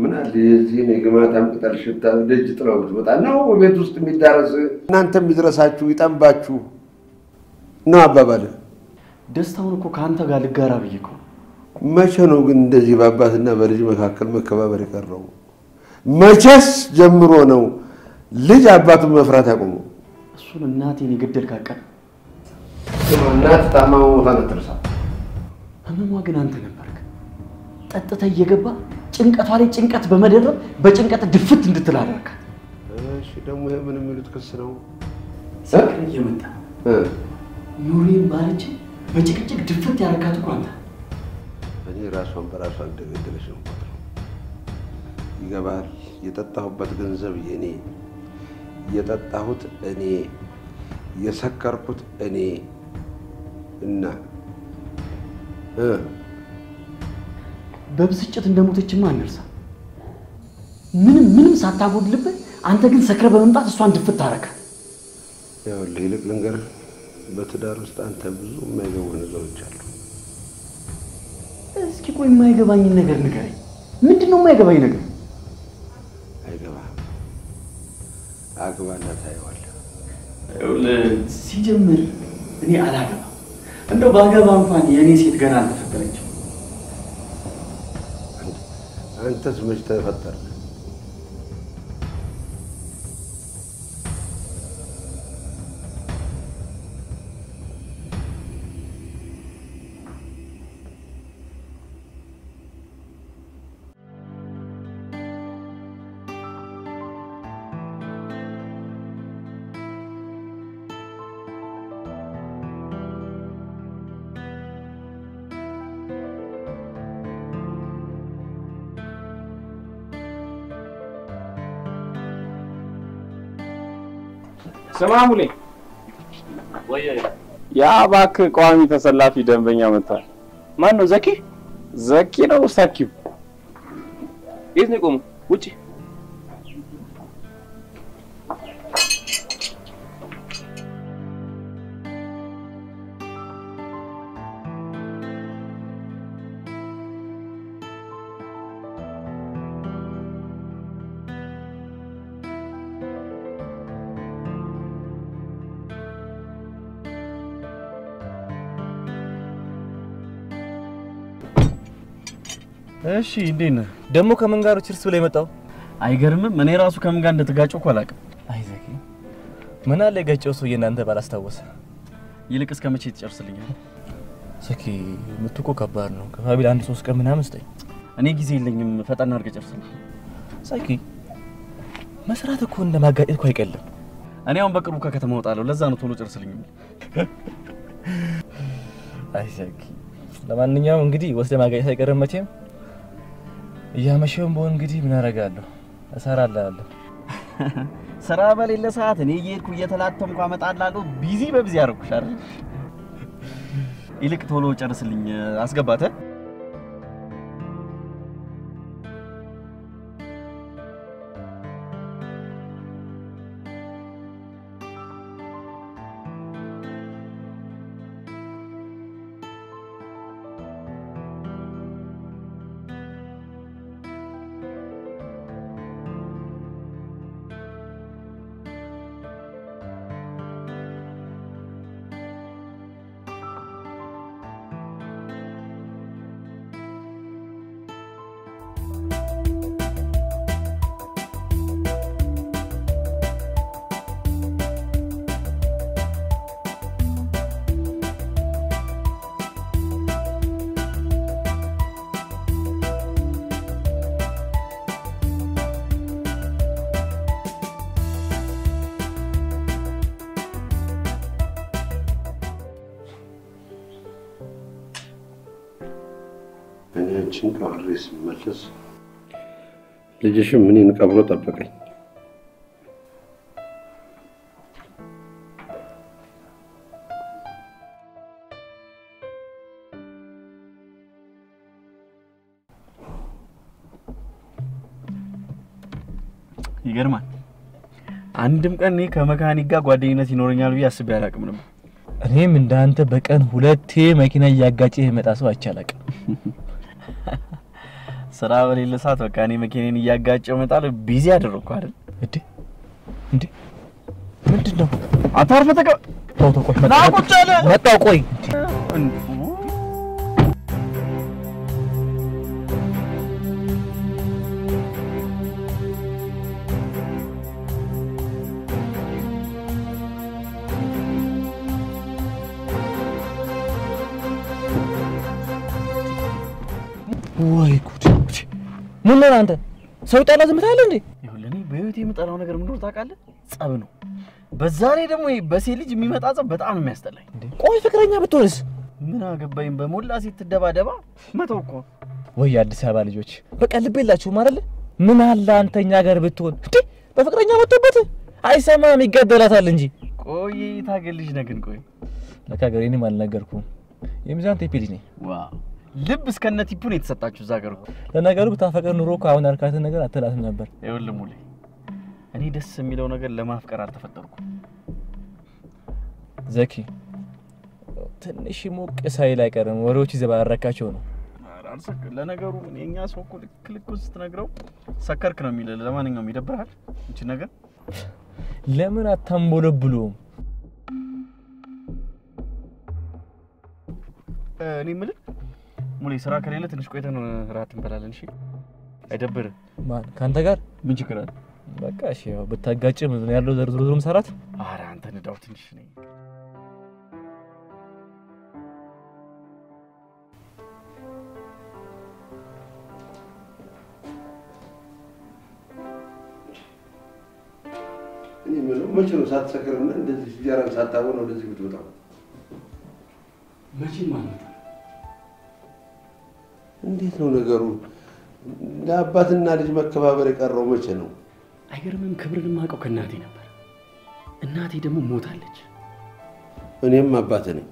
ምን አለ የዚህን የግማታም ቅጠል ሽታ ደጅ ጥለው ብትመጣ ነው ቤት ውስጥ የሚዳረስ እናንተ የሚድረሳችሁ ይጠንባችሁ ነው አባባል። ደስታውን እኮ ከአንተ ጋር ልጋራ ብዬ እኮ ነው። መቼ ነው ግን እንደዚህ በአባትና በልጅ መካከል መከባበር የቀረው? መቼስ ጀምሮ ነው ልጅ አባቱን መፍራት ያቆመው? እሱን እናቴን የገደል ካቀን እናት ታማ መሞቷን አትርሳ። ህመሟ ግን አንተ ነበርክ። ጠጥተህ እየገባ ጭንቀቷ ላይ ጭንቀት በመደረብ በጭንቀት ድፍት እንድትል አደረካት። እሺ ደግሞ ይሄ ምን የሚሉት ክስ ነው? ሰክረ እየመጣ ኑሬን ባለች በጭቅጭቅ ድፍት ያደረካት እኮ አንተ። እኔ ራሷን በራሷ እንደገደለች ነው የምቆጥረው። ይገባል። የጠጣሁበት ገንዘብ የኔ፣ የጠጣሁት እኔ፣ የሰከርኩት እኔ እና እ በብስጭት እንደሞተችማ አንርሳ። ምንም ምንም ሳታጎድልበት አንተ ግን ሰክረ በመምጣት እሷን ድፍት ታረካት። ይኸውልህ ይልቅ ልንገርህ፣ በትዳር ውስጥ አንተ ብዙ የማይገቡ ነገሮች አሉ። እስኪ ቆይ የማይገባኝን ነገር ንገረኝ። ምንድን ነው የማይገባኝ ነገር? አይገባህም። አግባና ታየዋለህ። ሲጀምር እኔ አላገባም። እንደው ባገባ እንኳን የእኔ ሴት ገና አልተፈጠረችም። አንተስ መች ተፈጠርክ? ስማ ሙሌ፣ ያ እባክህ ቋሚ ተሰላፊ ደንበኛ መጥቷል። ማን ነው? ዘኪ ዘኪ ነው ሰኪው? የት ነው የቆመው? ውጪ። እሺ እንዴት ነህ? ደግሞ ከምን ጋር ችርስ ብለህ የመጣው? አይገርምም? እኔ ራሱ ከምን ጋር እንደተጋጨው እኮ አላውቅም። አይ ዘኪ፣ ምን አለ የጋጨው ሰውዬ እናንተ ባላስታወሰ። ይልቅ እስከ መቼ ትጨርስልኛል? ዘኪ፣ ምቱ እኮ ከባድ ነው። ከፋቢል አንድ ሶስት ቀን ምናምን ስጠኝ። እኔ ጊዜ የለኝም። ፈጠን አድርገህ ጨርስልኝ። ዘኪ፣ መስራት እኮ እንደ ማጋጨት እኮ አይቀልም። እኔ አሁን በቅርቡ ከከተማ እወጣለሁ። ለዛ ነው ቶሎ ጨርስልኝ። አይ ዘኪ፣ ለማንኛውም እንግዲህ ወስደህ ማጋጨት አይቀርም መቼም። እያመሸውም በሆን እንግዲህ ምን አደርጋለሁ እሰራልሃለሁ። ስራ በሌለ ሰዓት እኔ እየሄድኩ እየተላተምኩ አመጣልሃለሁ። ቢዚ በቢዚ አደረኩሽ አይደል? ይልቅ ቶሎ ጨርስልኝ። አስገባተ እኔ አንቺን ቀብሬ ስመለስ ልጅሽም እኔን ቀብሮ ጠበቀኝ። ይገርማል። አንድም ቀን እኔ ከመካኒክ ጋር ጓደኝነት ይኖረኛል ብዬ አስቤ አላውቅም ነበር። እኔም እንዳንተ በቀን ሁለቴ መኪና እያጋጨ የመጣ ሰው አይቼ አላውቅም። ስራ በሌለ ሰዓት በቃ እኔ መኪናን እያጋጨው እመጣለሁ። ቢዚ አደረግኩ አይደል? እንዴ እንዴ ምንድን ነው? አታርፈ ተቀ ተው ተው፣ ቆይ ና ቁጭ አለ። መጣሁ። ቆይ ወይ ጉድ! ምን ነው አንተ ሰው ጣላ ዝም ትላለህ እንዴ? ይኸውልህ እኔ በህይወት የምጠላው ነገር ምን እንደሆነ ታውቃለህ? ጸብ ነው። በዛ ላይ ደግሞ ይሄ በሴት ልጅ የሚመጣ ጸብ በጣም ነው የሚያስጠላኝ። ቆይ ፍቅረኛ ብትሆንስ? ምን አገባኝ በሞላ ሴት ትደባደባ መተው እኮ ወይ የአዲስ አበባ ልጆች በቃ ልብ የላችሁም አይደለ? ምን አለ አንተኛ ጋር ብትሆን እንዴ? በፍቅረኛ መጥቶበት አይሰማም ይገደላታል እንጂ። ቆይ ታገልሽ ነግን ቆይ ለካ ገር እኔም አልነገርኩም። የሚዛን ቴፒ ልጅ ነኝ። ዋው ልብ እስከነ ቲፑ ነው የተሰጣችሁ እዛ ሀገር እኮ። ለነገሩ ብታፈቅር ኑሮ እኮ አሁን ያልካትን ነገር አትላትም ነበር። ይኸውልህ ሙሌ እኔ ደስ የሚለው ነገር ለማፍቀር አልተፈጠርኩም። ዘኪ ትንሽ ሞቅ ሳይል አይቀርም። ወሬዎች ይዘባረካቸው ነው። ኧረ አልሰክ- ለነገሩ ምን የእኛ ሰው እኮ ልክ ልኩን ስትነግረው ሰከርክ ነው የሚልህ። ለማንኛውም ይደብርሃል እንቺ ነገር ለምን አታንቦለብሉም? እ፣ እኔ የምልህ ሙሌ ስራ ከሌለ ትንሽ ቆይተን እራት እንበላለን። እሺ አይደብርህ? ማን ከአንተ ጋር ምን ችግር አለ? በቃ እሺ፣ ያው ብታጋጭም ምን ያለው ዘርዝሮ ዝሮ መሰራት ኧረ አንተ ንዳው ትንሽ ነኝ። እኔ የምለው መቼ ነው ሳትሰክርና እንደዚህ እንጀራን ሳታቦን ወደዚህ ብትወጣው? መቼም ማለት እንዴት ነው ነገሩ? እንደ አባትና ልጅ መከባበር የቀረው መቼ ነው? አይገርምም? ክብርን የማውቀው ከእናቴ ነበር። እናቴ ደግሞ ሞታለች። እኔም አባት ነኝ።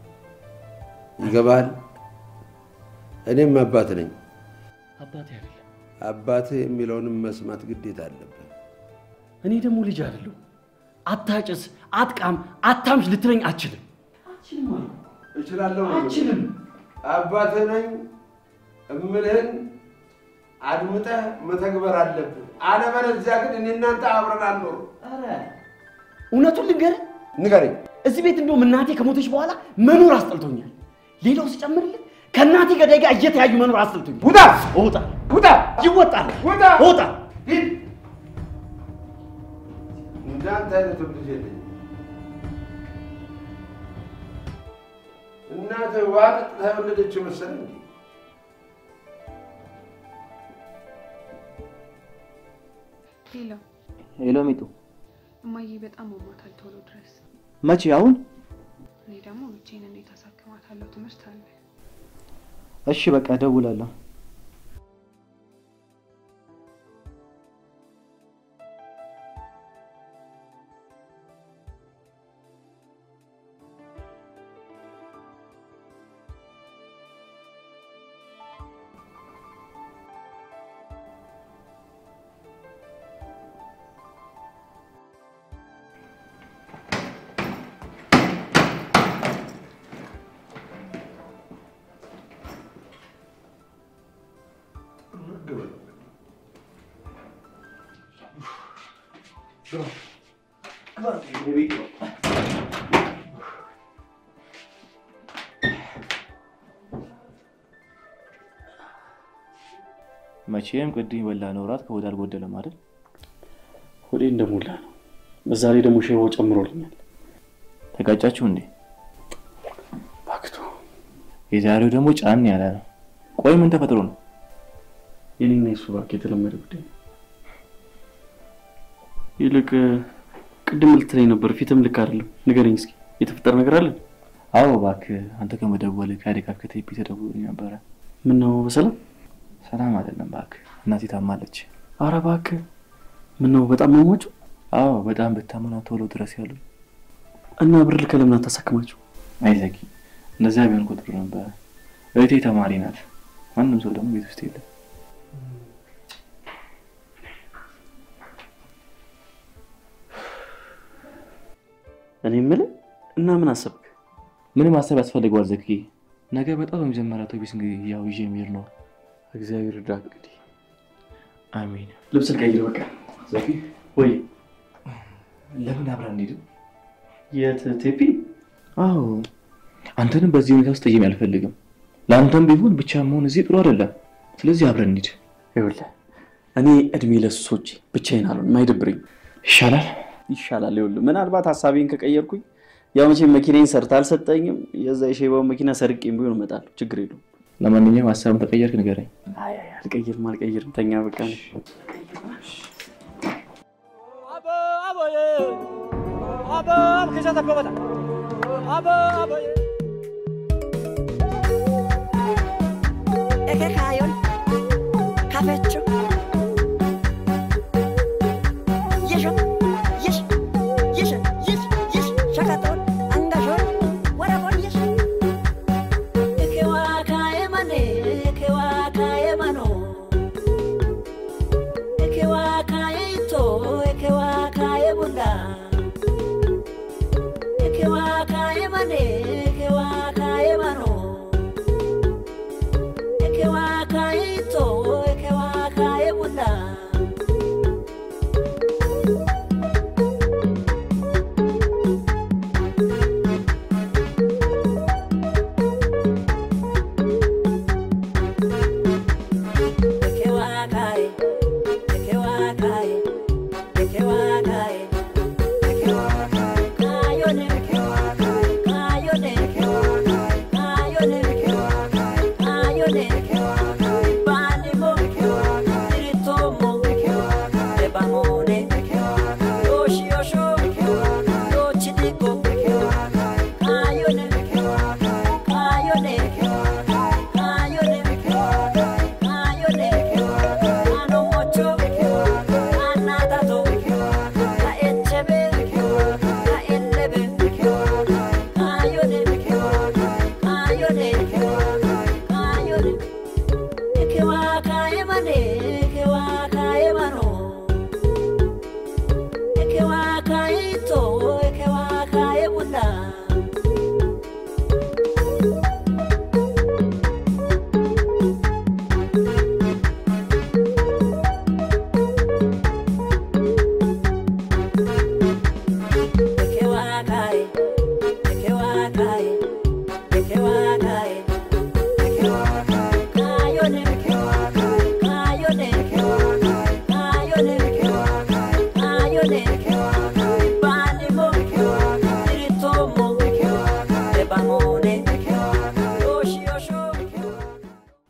ይገባል? እኔም አባት ነኝ። አባቴ አይደለም። አባትህ የሚለውንም መስማት ግዴታ አለብህ። እኔ ደግሞ ልጅ አይደለሁ። አታጭስ፣ አትቃም፣ አታምሽ ልትለኝ አችልም። አችልም አልኩ። እችላለሁ። አችልም። አባትህ ነኝ እምልህን አድምጠህ መተግበር አለብህ። አለበለዚያ ግን እኔ እናንተ አብረን አንኖር። ኧረ እውነቱን ልንገርህ፣ ንገረኝ። እዚህ ቤት እንደውም እናቴ ከሞተች በኋላ መኖር አስጠልቶኛል። ሌላው ሲጨምርልህ ከእናቴ ገዳይ ጋር እየተያዩ መኖር አስጠልቶኛል። ውጣ! እወጣ ውጣ! ይወጣል። ውጣ! እወጣ ሂድ! እንዳንተ አይነቱ ልጅ የለኝም። እናትህ ውሃ ጠጥታ የወለደችው መሰለህ እንዴ? ሄሎ ሄሎ ሚጡ፣ እማዬ በጣም አሟታል፣ ቶሎ ድረስ። መቼ? አሁን? እኔ ደግሞ ብቻዬን እንዴት አሳክማታለሁ? ትምህርት አለ። እሺ በቃ እደውላለሁ። መቼም ቅድም የበላነው እራት ከሆድ አልጎደለም አይደል? ሆዴ እንደሞላ ነው። በዛ ላይ ደግሞ ሼቦ ጨምሮልኛል። ተጋጫችሁ እንዴ? ባክቶ የዛሬው ደግሞ ጫን ያለ ነው። ቆይ ምን ተፈጥሮ ነው? የኔና የሱ እባክህ የተለመደ ጉዳይ ነው። ይልቅ ቅድም ልትለኝ ነበር፣ ፊትም ልክ አይደለም። ንገረኝ እስኪ የተፈጠረ ነገር አለ? አዎ እባክህ አንተ ከመደወል ከአደጋ ከቴፒ ተደውሎልኝ ነበረ። ምን ነው በሰላም? ሰላም አይደለም እባክህ፣ እናቴ ታማለች። አረ እባክህ ምን ነው በጣም መሟቸው አዎ በጣም ብታመና ቶሎ ድረስ ያሉ እና ብር ልከህ ለምን አታሳክማቸው? አይዘጊ እንደዚያ ቢሆን ቁጥሩ ነበረ። እህቴ ተማሪ ናት። ማንም ሰው ደግሞ ቤት ውስጥ የለም። እኔ የምልህ እና ምን አሰብክ? ምንም ማሰብ ያስፈልገዋል ዘኪ። ነገ በጣም በመጀመሪያ አውቶቢስ እንግዲህ ያው ይዤ የሚሄድ ነው። እግዚአብሔር እርዳ እንግዲህ አሜን። ልብስ ልቀይር በቃ። ዘኪ ወይ ለምን አብረን እንሄድም? የት ቴፒ? አዎ አንተንም በዚህ ሁኔታ ውስጥ ጠየም አልፈልግም። ለአንተም ቢሆን ብቻ መሆን እዚህ ጥሩ አይደለም። ስለዚህ አብረን እንሂድ። ይኸውልህ እኔ እድሜ ለሱሶች ብቻዬን አልሆንም፣ አይደብረኝ ይሻላል። ይሻላል። ይኸውልህ ምናልባት ሀሳቤን ከቀየርኩኝ ያው መቼም መኪናዬን ሰርታ አልሰጠኝም። የዛ የሼባውን መኪና ሰርቄም ቢሆን እመጣለሁ፣ ችግር የለውም። ለማንኛውም ሀሳብን ተቀየርክ ንገረኝ። አይ አይ አልቀይርም አልቀይርም፣ ተኛ በቃ ነው። Eke kayon, kafecho. Yesho, yesh, yesh, yesh, yesh, shakaton, angajon, warabon yesh. Eke waka emane, eke waka emano. Eke waka eito, eke waka ebunda. Eke waka emane, eke waka emano. Ekewaka ito, ekewaka ebunda. Ekewaka e, ekewaka e, ekewaka e, ekewaka e. Kayone, ekewaka e, kayone, ekewaka e, kayone, ekewaka e, kayone, ekewaka e. Banimo, ekewaka e, iritomo, ekewaka e, ebamone, ekewaka e, yoshiyosho, ekewaka e, yochidiko, ekewaka e, kayone, ekewaka e, kayone, ekewaka e, kayone, ekewaka e, kayone, ekewaka e, anomocho, ekewaka e, anatato, ekewaka e, kaechebe, ekewaka e, kaelebe, ekewaka e, kayone, ekewaka e, kayone, ekewaka e, kayone. Ekewaka emane, ekewaka emano. Ekewaka ito, ekewaka ebunda. Ekewaka e, ekewaka e, ekewaka e. Ekewaka e, kayone, ekewaka e, kayone, ekewaka e, kayone, ekewaka e, kayone, ekewaka e. Banimo, ekewaka e, iritomo, ekewaka e, ebamone, ekewaka e, yoshiyosho, ekewaka e.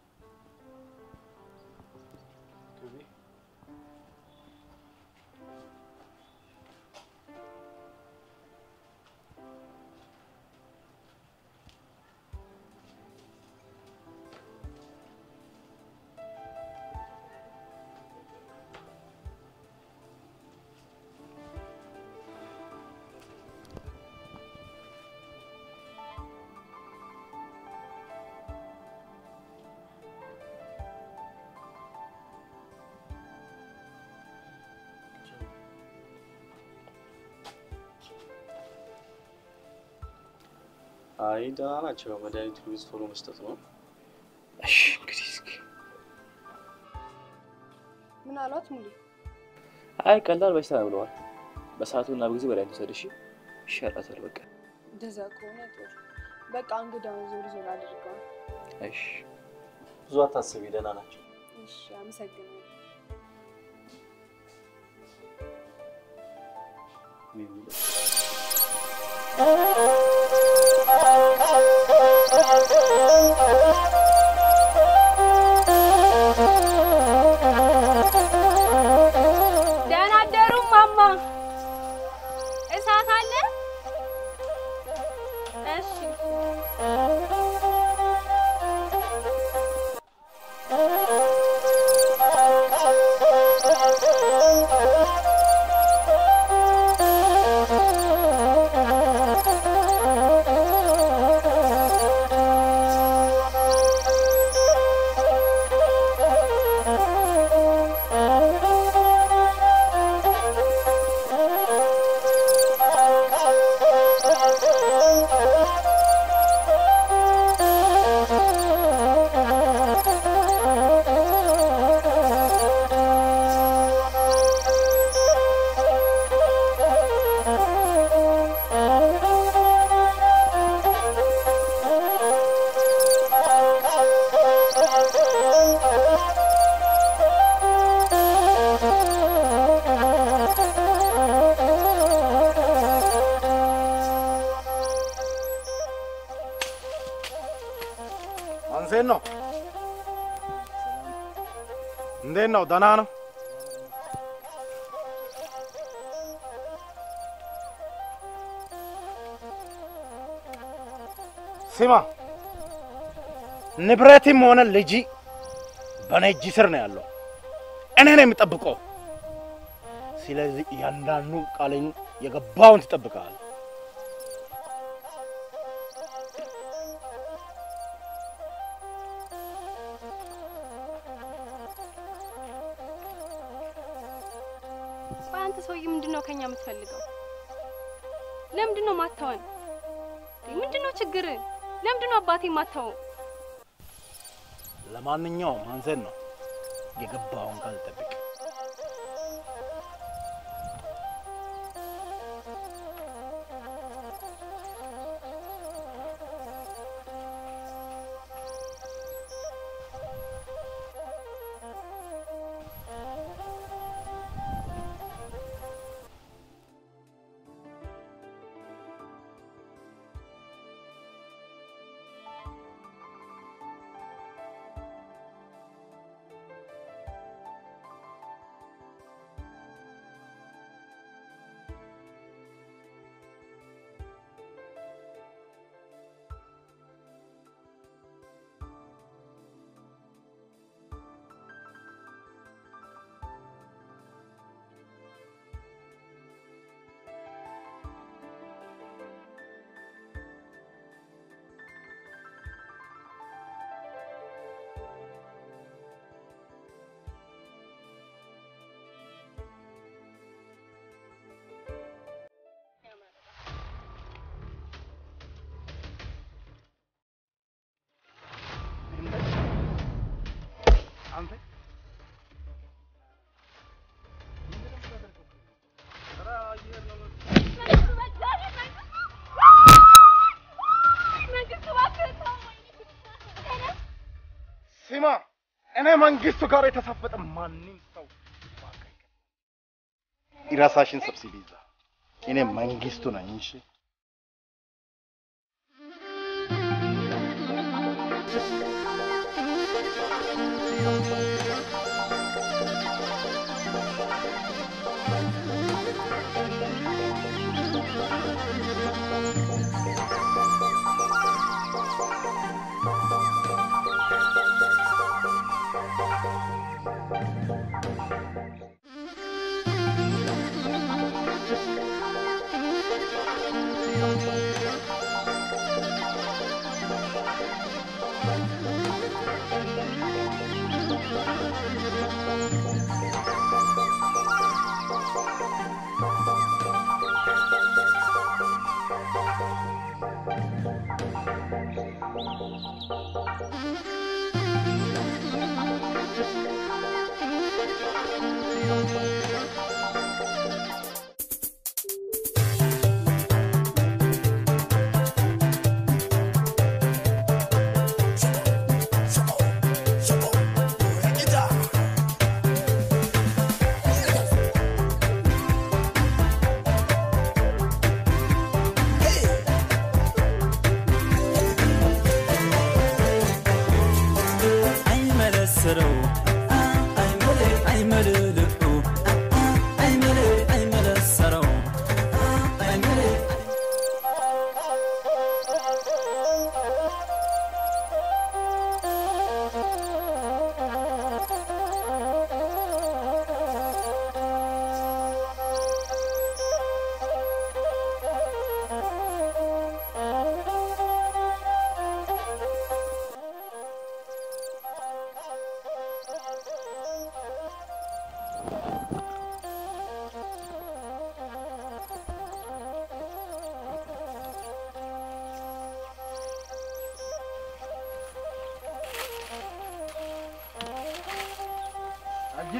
አይ ደህና ናቸው። መድኃኒቱ ሉዝ ቶሎ መስጠት ነው። እሺ እንግዲህ እስኪ ምን አሏት ሙሉ? አይ ቀላል በሽታ ነው ብለዋል። በሰዓቱና በጊዜ መድኃኒት ውሰድ እሺ። ይሻላታል በቃ። እንደዛ ከሆነ ጥሩ። በቃ እንግዳውን ዞር ዞር አድርገዋል። እሺ ብዙ አታስቢ፣ ደህና ናቸው። እሺ፣ አመሰግናለሁ። ደህና አደሩ ማማ። እሳት አለ? እሺ። Thank you. እንዴት ነው? እንዴት ነው? ደህና ነው? ስማ፣ ንብረትም ሆነ ልጅ በእኔ እጅ ስር ነው ያለው። እኔ ነው የምጠብቀው። ስለዚህ እያንዳንዱ ቃልን የገባውን ትጠብቃለህ። ቆይ አንተ ሰውዬ ምንድን ነው ከኛ የምትፈልገው? ለምንድን ነው ማታወን? ምንድን ነው ችግር? ለምንድን ነው አባቴ ማታወው? ለማንኛውም አንተን ነው የገባውን ቃል ጠብቅ። አንተ ስማ፣ እኔ መንግስቱ ጋር የተሳፈጠ ማንም ሰው ራሳሽን ሰብስቢ ይዛ እኔ መንግስቱ ነኝ። እሺ አይመለስረው አይመልልቁ አይመለሰረው አጅሪ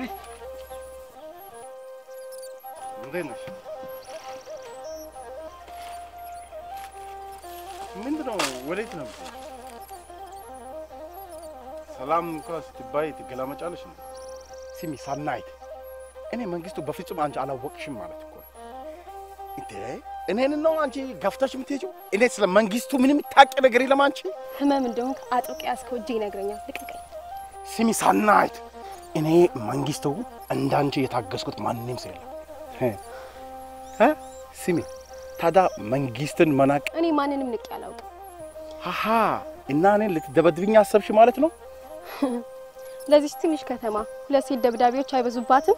እንዴት ነሽ? ምንድን ነው? ወዴት ነው? ሰላም እንኳ ስትባይ ትገላመጫለሽ እንዴ? ስሚ ሳናይት፣ እኔ መንግስቱ በፍጹም አንቺ አላወቅሽም ማለት እኮ ነው። እንዴ እኔን ነው አንቺ ገፍተሽ የምትሄጂው? እኔ ስለ መንግስቱ ምንም ታውቂ ነገር የለም አንቺ። ህመም እንደሆንክ አጥብቄ ያዝከው እጄ ይነግረኛል። ልቀቀኝ። ስሚ ሳናይት፣ እኔ መንግስቱ እንዳንቺ የታገስኩት ማንም ሰው የለም። እ? ስሚ ታዲያ መንግስትን መናቅ እኔ ማንንም ንቄ አላውቅም። ሃሃ እና እኔን ልትደበድብኝ አሰብሽ ማለት ነው? ለዚች ትንሽ ከተማ ሁለት ሴት ደብዳቤዎች አይበዙባትም?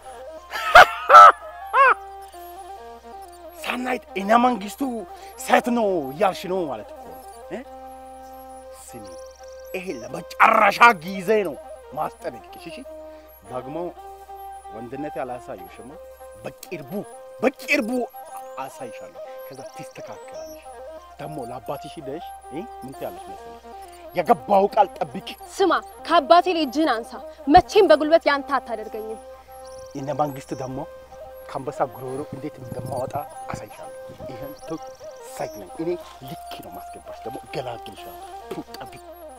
ሳናይት እኔ መንግስቱ ሴት ነው እያልሽ ነው ማለት እኮ ነው እ? ስሚ ይሄ ለመጨረሻ ጊዜ ነው ማስጠነቅቅሽ። እሺ ደግሞ ወንድነቴ አላሳየሽማ። በቅርቡ በቅርቡ አሳይሻለሁ። ከዛ ትስተካከላለሽ። ደግሞ ለአባትሽ ሂደሽ እ? ምን ትያለሽ መሰለሽ? የገባው ቃል ጠብቂ። ስማ፣ ከአባቴ ላይ እጅህን አንሳ። መቼም በጉልበት ያንተ አታደርገኝም። እነ መንግስት ደግሞ ከአንበሳ ጉሮሮ እንዴት እንደማወጣ አሳይሻለሁ። ይህን ቱ ሳይት ነኝ እኔ ልክ ነው ማስገባሽ። ደግሞ ገላግልሻለሁ። ቱ ጠብቂ።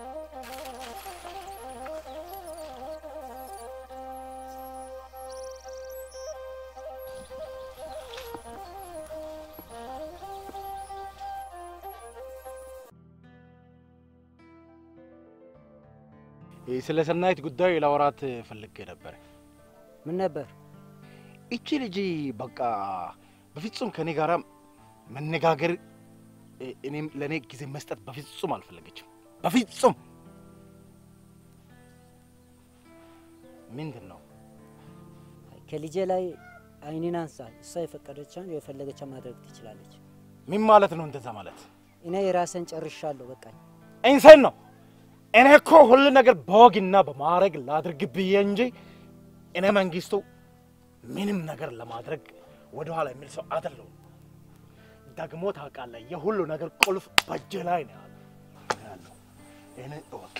ስለ ሰናይት ጉዳይ ለወራት ፈልጌ ነበር። ምን ነበር? እቺ ልጅ በቃ በፍጹም ከኔ ጋራ መነጋገር እ- እኔም ለእኔ ጊዜ መስጠት በፍጹም አልፈለገችም። በፍጹም ምንድን ነው ከልጄ ላይ አይኔን አንሳ። እሷ የፈቀደቻን የፈለገቻ ማድረግ ትችላለች። ምን ማለት ነው? እንደዛ ማለት እኔ የራሴን ጨርሻለሁ። በቃኝ። ኢንሰን ነው። እኔ እኮ ሁሉ ነገር በወግና በማድረግ ላድርግ ብዬ እንጂ እኔ መንግስቱ ምንም ነገር ለማድረግ ወደኋላ የሚል ሰው አይደለሁም። ደግሞ ታውቃለህ፣ የሁሉ ነገር ቁልፍ በእጄ ላይ ነው ያለው ያለው። ይህንን እወቅ።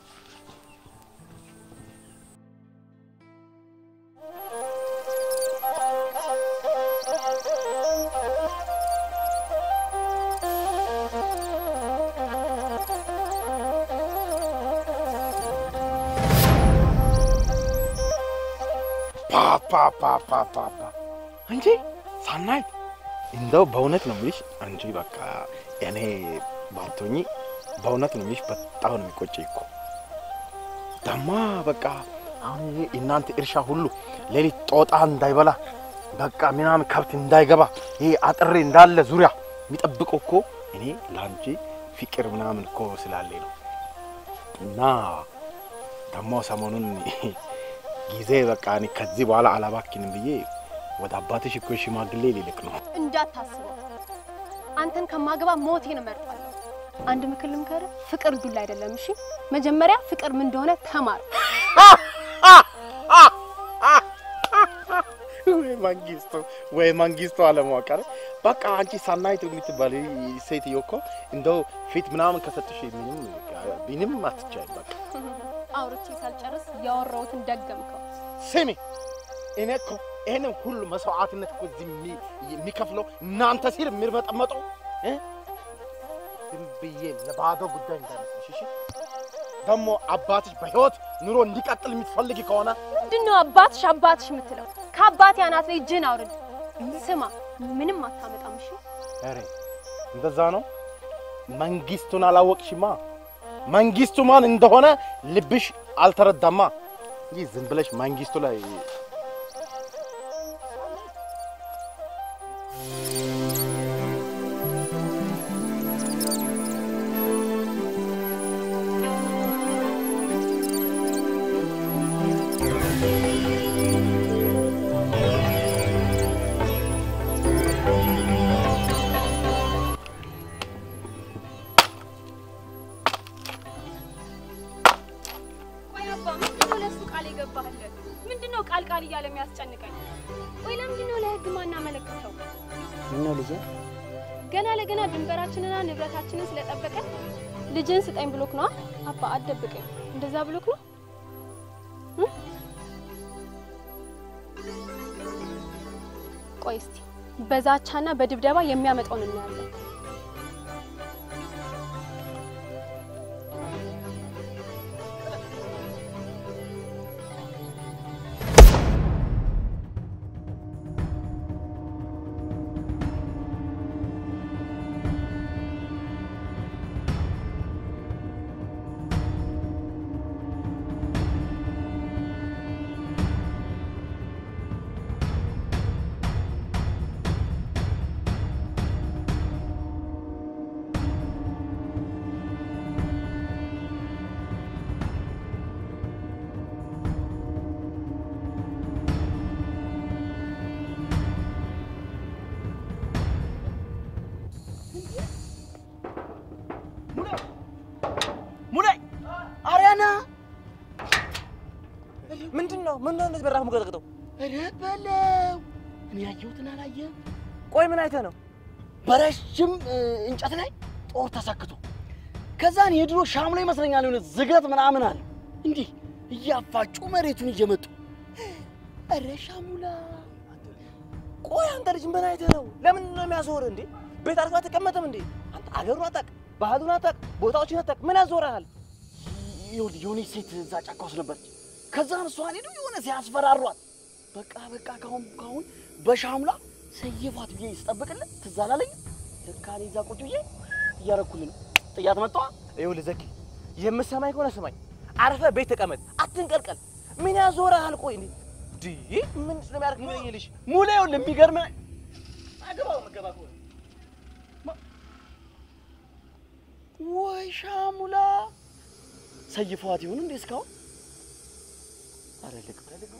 ፓፓፓፓፓ አንቺ ሳናይት እንደው በእውነት ነው የምልሽ። አንቺ በቃ እኔ ባቶኝ በእውነት ነው የምልሽ። በጣም ነው የሚቆጨኝ እኮ ደማ በቃ አሁን ይሄ እናንተ እርሻ ሁሉ ሌሊት ጦጣ እንዳይበላ በቃ ምናምን ከብት እንዳይገባ ይሄ አጥሬ እንዳለ ዙሪያ የሚጠብቀው እኮ እኔ ለአንቺ ፍቅር ምናምን እኮ ስላለኝ ነው እና ደግሞ ሰሞኑን ጊዜ በቃ እኔ ከዚህ በኋላ አላባክንም ብዬ ወደ አባትሽ እኮ ሽማግሌ ሊልክ ነው። እንዳታስበው፣ አንተን ከማገባ ሞቴን እመርጣለሁ። አንድ ምክር ልምከርህ፣ ፍቅር ዱላ አይደለም። እሺ፣ መጀመሪያ ፍቅር ምን እንደሆነ ተማር። ወይ መንግስቱ ወይ መንግስቱ አለማወቅ በቃ አንቺ ሳናይት የምትባል ሴትዮ እኮ እንደው ፊት ምናምን ከሰጥሽ ምንም ምንም አትቻይም። በቃ አውርቼ ሳልጨርስ ያወራሁትን ደገምከው። ስሚ እኔ እኮ ይህንን ሁሉ መስዋዕትነት እኮ እዚህ የሚ- የሚከፍለው እናንተ ሲል የሚርመጠመጠው እ? ዝም ብዬ ለባዶ ጉዳይ እንዳይመስልሽ እሺ። ደግሞ አባትሽ በህይወት ኑሮ እንዲቀጥል የምትፈልጊ ከሆነ ምንድን ነው አባትሽ አባትሽ የምትለው? ከአባቴ አናት ላይ እጅህን አውርድ። ስማ፣ ምንም አታመጣም። እሺ ኧረ እንደዛ ነው። መንግስቱን አላወቅሽማ። መንግስቱ ማን እንደሆነ ልብሽ አልተረዳማ። ይህ ዝም ብለሽ መንግስቱ ላይ ቆይ አባ፣ ምንድን ነው ለእሱ ቃል የገባህለት? ምንድን ነው ቃል ቃል እያለ የሚያስጨንቀኝ? ቆይ ለምንድን ነው ለህግ ማናመለክተው? ምነው ልጄ? ገና ለገና ድንበራችንና ንብረታችንን ስለጠበቀ ልጅን ስጠኝ ብሎክ ነው አባ፣ አትደብቀኝ። እንደዛ ብሎክ ነው እ? ቆይ እስቲ በዛቻና በድብደባ የሚያመጣውን እናያለን። እንደዚህ በራፍ የምቀጠቅጠው? ኧረ በለው እኔ ያየሁትን አላየህም? ቆይ ምን አይተህ ነው? በረጅም እ, እንጨት ላይ ጦር ተሰክቶ ከዛን የድሮ ሻምሎ ይመስለኛል የሆነ ዝገት ምናምን አለ እንዲህ እያፋጩ መሬቱን እየመጡ ኧረ ሻሙላ ቆይ አንተ ልጅ ምን አይተህ ነው? ለምን ነው የሚያዞርህ እንዴ? ቤት አርፎ አትቀመጥም እንዴ? አንተ አገሩን አታውቅ፣ ባህሉን አታውቅ፣ ቦታዎችን አታውቅ። ምን ያዞርሃል? ይኸውልህ የሆነች ሴት እዛ ጫካ ውስጥ ነበረች። ከዛን እሷን ሄዱ የሆነ ሲያስፈራሯት በቃ በቃ ካሁን ካሁን በሻሙላ ሰየፏት ብዬ ስጠብቅልን ትዝ አላለኝም። ለካ እኔ እዛ ቁጭ ብዬ እያረኩልህ ነው። ጥያት መጣ ይኸውልህ ዘኪ፣ የምትሰማኝ ከሆነ ስማኝ። አርፈህ ቤት ተቀመጥ፣ አትንቀልቀል። ምን ያዞርሃል? ቆይ እንዴ ዲ ምን ስለሚያደርግ ምን ይልሽ ሙሌ ይኸውልህ የሚገርምህ አገባው መገባ ከሆነ ወይ ሻሙላ ሰይፈዋት ይሁን እንዴ እስካሁን? አረ ልግባ ልግባ።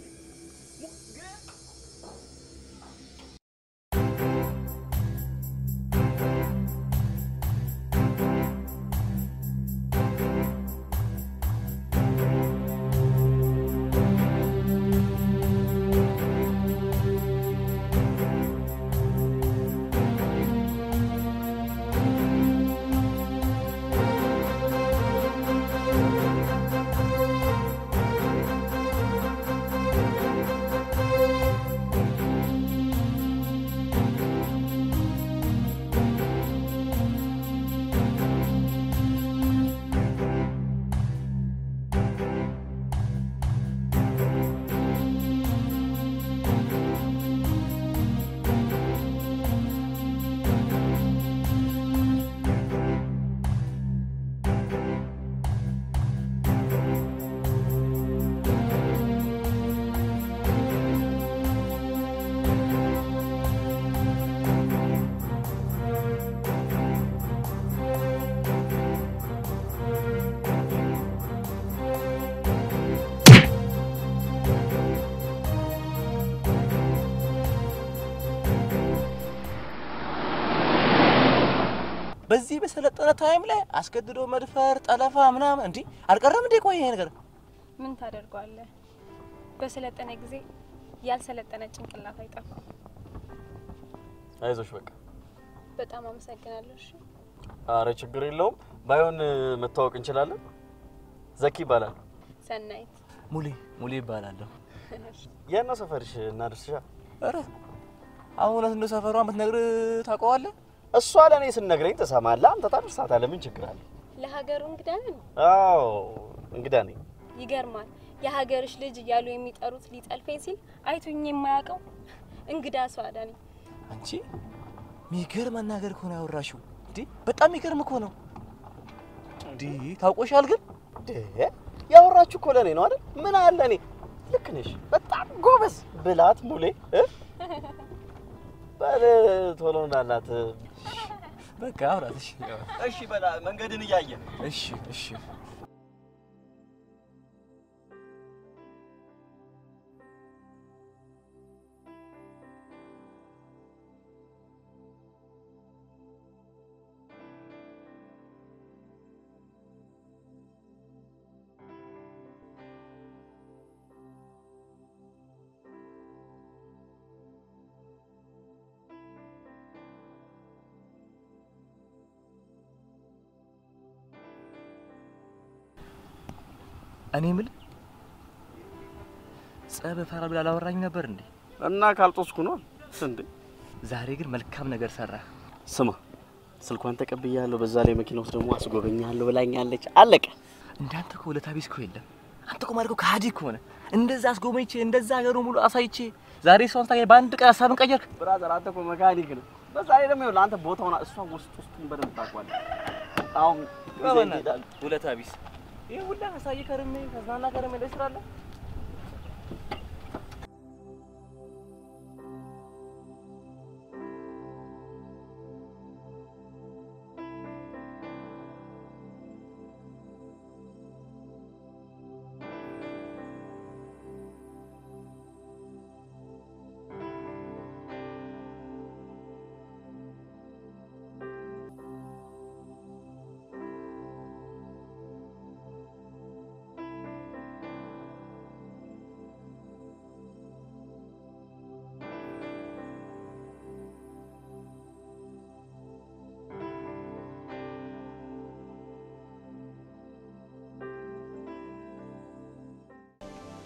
በዚህ በሰለጠነ ታይም ላይ አስገድዶ መድፈር፣ ጠለፋ ምናምን እንዲህ አልቀረም እንዴ? ቆይ ይሄ ነገር ምን ታደርገዋለህ? በሰለጠነ ጊዜ ያልሰለጠነ ጭንቅላት አይጠፋም። አይዞሽ በቃ። በጣም አመሰግናለሁ። እሺ አረ ችግር የለውም። ባይሆን መታወቅ እንችላለን። ዘኪ ይባላል። ሰናይት ሙሌ ሙሌ ይባላለሁ። የት ነው ሰፈርሽ? እናድርስሻ። ኧረ አሁን እውነት እንደ ሰፈሯ የምትነግር ታውቀዋለህ? እሷ ለእኔ ስነግረኝ ትሰማለህ፣ አንተ ታደርሳታለህ። ምን ችግር አለ? ለሀገሩ እንግዳ ነን። አዎ እንግዳ ነኝ። ይገርማል። የሀገርሽ ልጅ እያሉ የሚጠሩት ሊጠልፈኝ ሲል አይቶኝ የማያውቀው እንግዳ ሰው አዳነኝ። አንቺ ሚገርም አናገር እኮ ነው ያወራሽው። እንዴ በጣም ሚገርም እኮ ነው። እንዴ ታውቆሻል ግን ያወራችሁ እኮ ለእኔ ነው አይደል? ምን አለ እኔ ልክ ነሽ፣ በጣም ጎበዝ ብላት ሙሌ እ? በል ቶሎ እንዳላት በቃ አውራት። እሺ እሺ፣ በላ መንገድን እያየ እሺ እሺ እኔ የምልህ ጸብ እፈራለሁ ብለህ አላወራኝም ነበር እንዴ? እና ካልጦስኩ ነው እንዴ? ዛሬ ግን መልካም ነገር ሰራህ። ስማ ስልኳን ተቀብያለሁ። በዛ ላይ መኪና ውስጥ ደግሞ አስጎበኛለሁ ብላኛለች። አለቀ። እንዳንተ እኮ ውለታ ቢስ እኮ የለም። አንተ እኮ ማለት እኮ ከሃዲ እኮ ነህ። እንደዛ አስጎበኝቼ እንደዛ ሀገሩ ሙሉ አሳይቼ ዛሬ እሷን ስታገኝ በአንድ ቀን ሀሳብን ቀየርክ። ብራዘር አንተ እኮ መካኒክ ነህ። በዛ ላይ ደግሞ ይኸውልህ አንተ ቦታውን እሷ ውስጥ ውስጡን በደንብ ታውቀዋለህ። አሁን ጊዜ ይሄዳል። ውለታ ቢስ ይህ ሁላ አሳይ ከርሜ ከዝናና ከርሜ ላይ ስራለ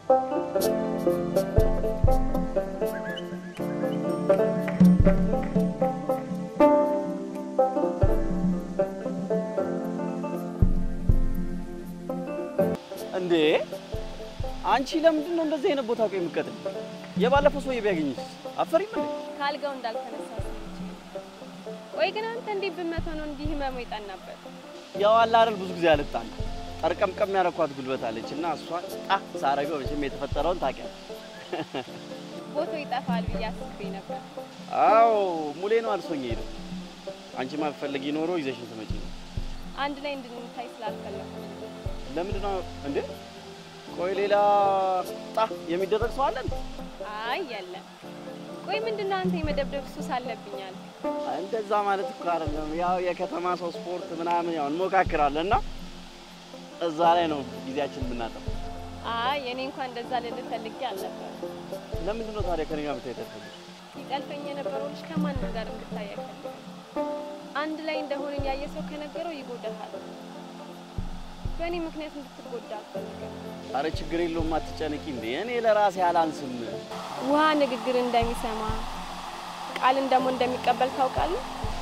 እንዴ አንቺ ለምንድን ነው እንደዚህ አይነት ቦታ ቆይ የምትቀጥል? የባለፈው ሰውዬ ቢያገኝሽ አፈሪም እንዴ? ካልጋው እንዳልተነሳ ቆይ ግን አንተ እንዴት ብመተው ነው እንዲህ ህመሙ ይጠናበት? ያው አለ አይደል ብዙ ጊዜ አልጣል ጠርቀምቀም ያረኳት ጉልበት አለች እና እሷን ጣ ሳረገው መቼም የተፈጠረውን ታውቂያለሽ። ቦታው ይጠፋል ብዬ አስቤ ነበር። አዎ ሙሌ ነው አልሶኝ ሄደው። አንቺ ማፈልጊ ኖሮ ይዘሽን ትመጪ ነው። አንድ ላይ እንድንታይ ስላልፈለኩ ነው። ለምንድን ነው እንዴ? ቆይ ሌላ ጣ የሚደረግ ሰው አለን? አይ የለም። ቆይ ምንድን ነው አንተ የመደብደብ ሱስ አለብኛል? እንደዛ ማለት እኮ አይደለም። ያው የከተማ ሰው ስፖርት ምናምን ያው እንሞካክራለን እና እዛ ላይ ነው ጊዜያችን የምናጠፋው። አይ እኔ እንኳን እንደዛ ልልህ ፈልጌ አልነበረም። ለምንድን ነው ታዲያ ከኔ ጋር መታየት ያልፈልግ? ሲጠልፈኝ የነበረው ልጅ ከማንም ጋር እንድታይ አይፈልግም። አንድ ላይ እንደሆንን ያየ ሰው ከነገረው ይጎዳሃል። በእኔ ምክንያት እንድትጎዳ አልፈልግም። አረ ችግር የለውም አትጨነቂ። እንዴ እኔ ለራሴ አላንስም። ውሃ ንግግር እንደሚሰማ ቃልን ደግሞ እንደሚቀበል ታውቃለህ።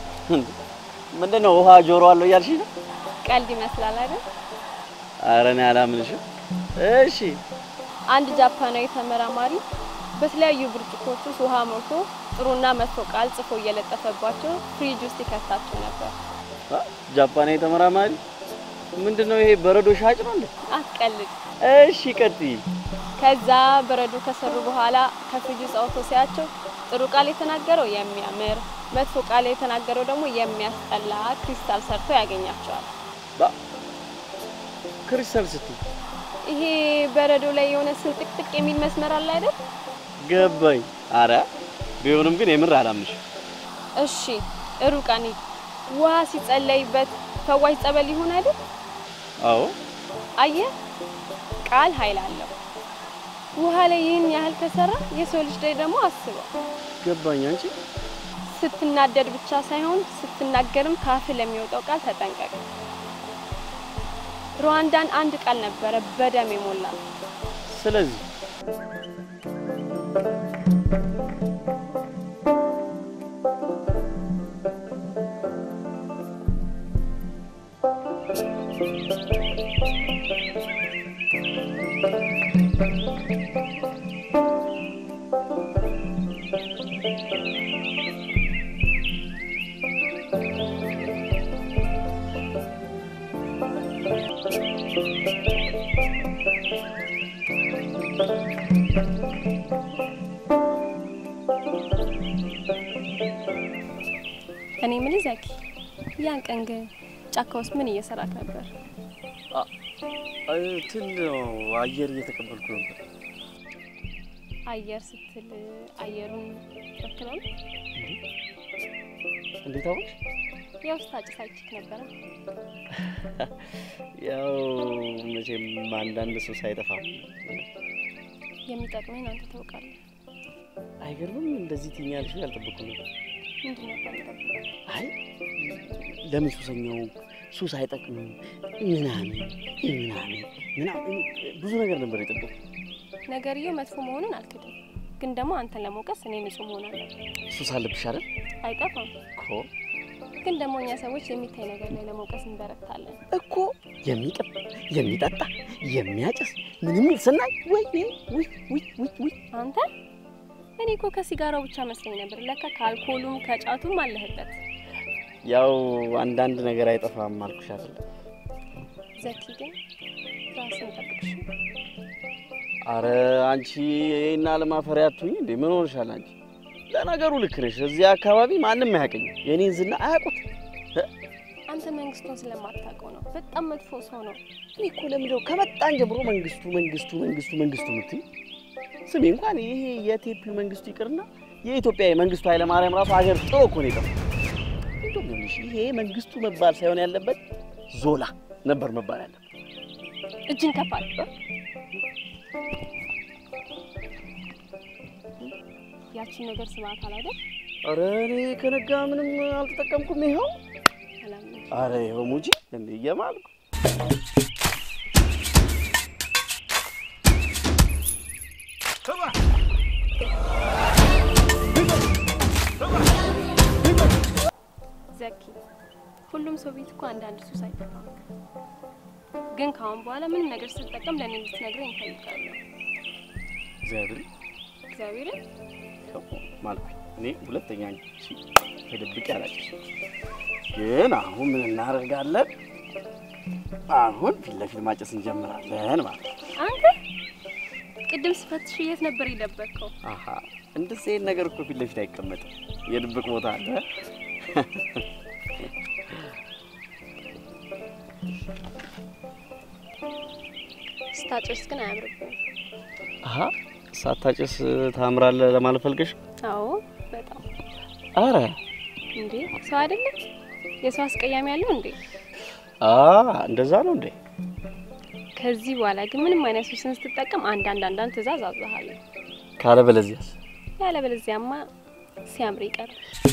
ምንድን ነው ውሃ ጆሮ አለው እያልሽ ነው? ቀልድ ይመስላል አይደል? አረ እኔ አላምንሽም። እሺ አንድ ጃፓናዊ ተመራማሪ በተለያዩ ብርጭቆች ውስጥ ውሃ ሞልቶ ጥሩና መጥፎ ቃል ጽፎ እየለጠፈባቸው ፍሪጅ ውስጥ ይከታቸው ነበር። አ፣ ጃፓናዊ ተመራማሪ ምንድን ነው ይሄ? በረዶ ሻጭ ነው እንዴ? አትቀልድ። እሺ ቀጥይ። ከዛ በረዶ ከሰሩ በኋላ ከፍሪጅ ውስጥ አውጥቶ ሲያቸው ጥሩ ቃል የተናገረው የሚያምር መጥፎ ቃል የተናገረው ደግሞ የሚያስጠላ ክሪስታል ሰርቶ ያገኛቸዋል። ባ ክሪስታል ስትይ ይሄ በረዶ ላይ የሆነ ስንጥቅጥቅ የሚል መስመር አለ አይደል? ገባኝ። አረ ቢሆንም ግን የምር አላምንሽም። እሺ ሩቅ እንሂድ። ውሃ ሲጸለይበት ፈዋሽ ጸበል ይሆን አይደል? አዎ አየህ፣ ቃል ኃይል አለው። ውሃ ላይ ይህን ያህል ከሰራ የሰው ልጅ ላይ ደግሞ አስበው። ገባኝ። አንቺ ስትናደድ ብቻ ሳይሆን ስትናገርም ካፍ ለሚወጣው ቃል ተጠንቀቅ። ሩዋንዳን አንድ ቃል ነበረ በደም የሞላ ስለዚህ እኔ ምን ዘኪ፣ ያን ቀን ግን ጫካ ውስጥ ምን እየሰራክ ነበር? ትን ነው አየር እየተቀበልኩ ነበር። አየር ስትል አየሩን ወክለው ነው? እንዴት አወቅሽ? ያው ስታጭስ አይችክ ነበረ። ያው መቼም አንዳንድ ሰው ሳይጠፋም የሚጠቅመን አንተ ታውቃለህ። አይገርምም? እንደዚህ ትኛልሽ ያልጠበቅኩ ነበር። ምንድን ነበር የጠበቀው? አይ ለምን ሱሰኛው ሱስ አይጠቅምም ምናምን ምናምን ምናምን ብዙ ነገር ነበር የጠበቁ። ነገርየው መጥፎ መሆኑን አልክድም፣ ግን ደግሞ አንተን ለመውቀስ እኔ ንጹህ መሆን አለብን። ሱስ አለብሽ አይደል? አይጠፋም፣ እኮ ግን ደግሞ እኛ ሰዎች የሚታይ ነገር ላይ ለመውቀስ እንበረታለን። እኮ የሚቅም የሚጠጣ የሚያጭስ ምንም ይል ስናይ ወይ ውይ ውይ ውይ ውይ አንተ እኔ እኮ ከሲጋራው ብቻ መስለኝ ነበር፣ ለካ ከአልኮሉም ከጫቱም አለህበት። ያው አንዳንድ ነገር አይጠፋም አልኩሽ አይደል? ዘኪ ግን ራስን ጠብቅሽ። አረ አንቺ ይሄን አለማፈሪያ አትሁኝ እንዴ! ምን ሆንሻል አንቺ? ለነገሩ ልክ ነሽ። እዚህ አካባቢ ማንም አያውቅኝ፣ የኔን ዝና አያውቁት። አንተ መንግስቱን ስለማታውቀው ነው። በጣም መጥፎ ሰው ነው። እኔ እኮ ለምንድነው ከመጣን ጀምሮ መንግስቱ መንግስቱ መንግስቱ መንግስቱ የምትይ? ስሚ እንኳን ይሄ የቴፒው መንግስቱ ይቅርና የኢትዮጵያ መንግስቱ ኃይለማርያም ራሱ ሀገር ጥሎ እኮ ነው የጠፋው። እንደውም ይኸውልሽ ይሄ መንግስቱ መባል ሳይሆን ያለበት ዞላ ነበር መባል ያለበት። እጅን ከፋል ያቺን ነገር ስማታል አይደል? አረ እኔ ከነጋ ምንም አልተጠቀምኩም። ይኸው አላምንም። አረ ይኸው ሙጂ እንደ እየማልኩ ዘኪ ሁሉም ሰው ቤት እኮ አንዳንድ ሱስ አይጠፋም። ግን ከአሁን በኋላ ምንም ነገር ስትጠቀም ለእኔ እንድትነግረኝ እፈልጋለሁ። እግዚአብሔር እግዚአብሔርን ማለት እኔ ሁለተኛ አንቺ ተደብቄ አላውቅም። ግን አሁን ምን እናደርጋለን? አሁን ፊት ለፊት ማጨስ እንጀምራለን ማለት ነው። አንተ ቅድም ስፈትሽ የት ነበር የደበቅከው? አሀ እንደዚህ አይነት ነገር እኮ ፊት ለፊት አይቀመጥም። የድብቅ ቦታ አለ። ስታጨስ ግን አያምርብም። አሀ ሳታጨስ ታምራለህ ለማለት ፈልገሽ? አዎ በጣም አረ እንዴ ሰው አይደለም የሰው አስቀያሚ ያለው እንዴ? አ እንደዛ ነው እንዴ? ከዚህ በኋላ ግን ምንም አይነት ሱስን ስትጠቀም አንዳንድ አንዳንድ ትእዛዝ አዛሃለሁ። ካለበለዚያስ? ያለበለዚያማ ሲያምር ይቀር።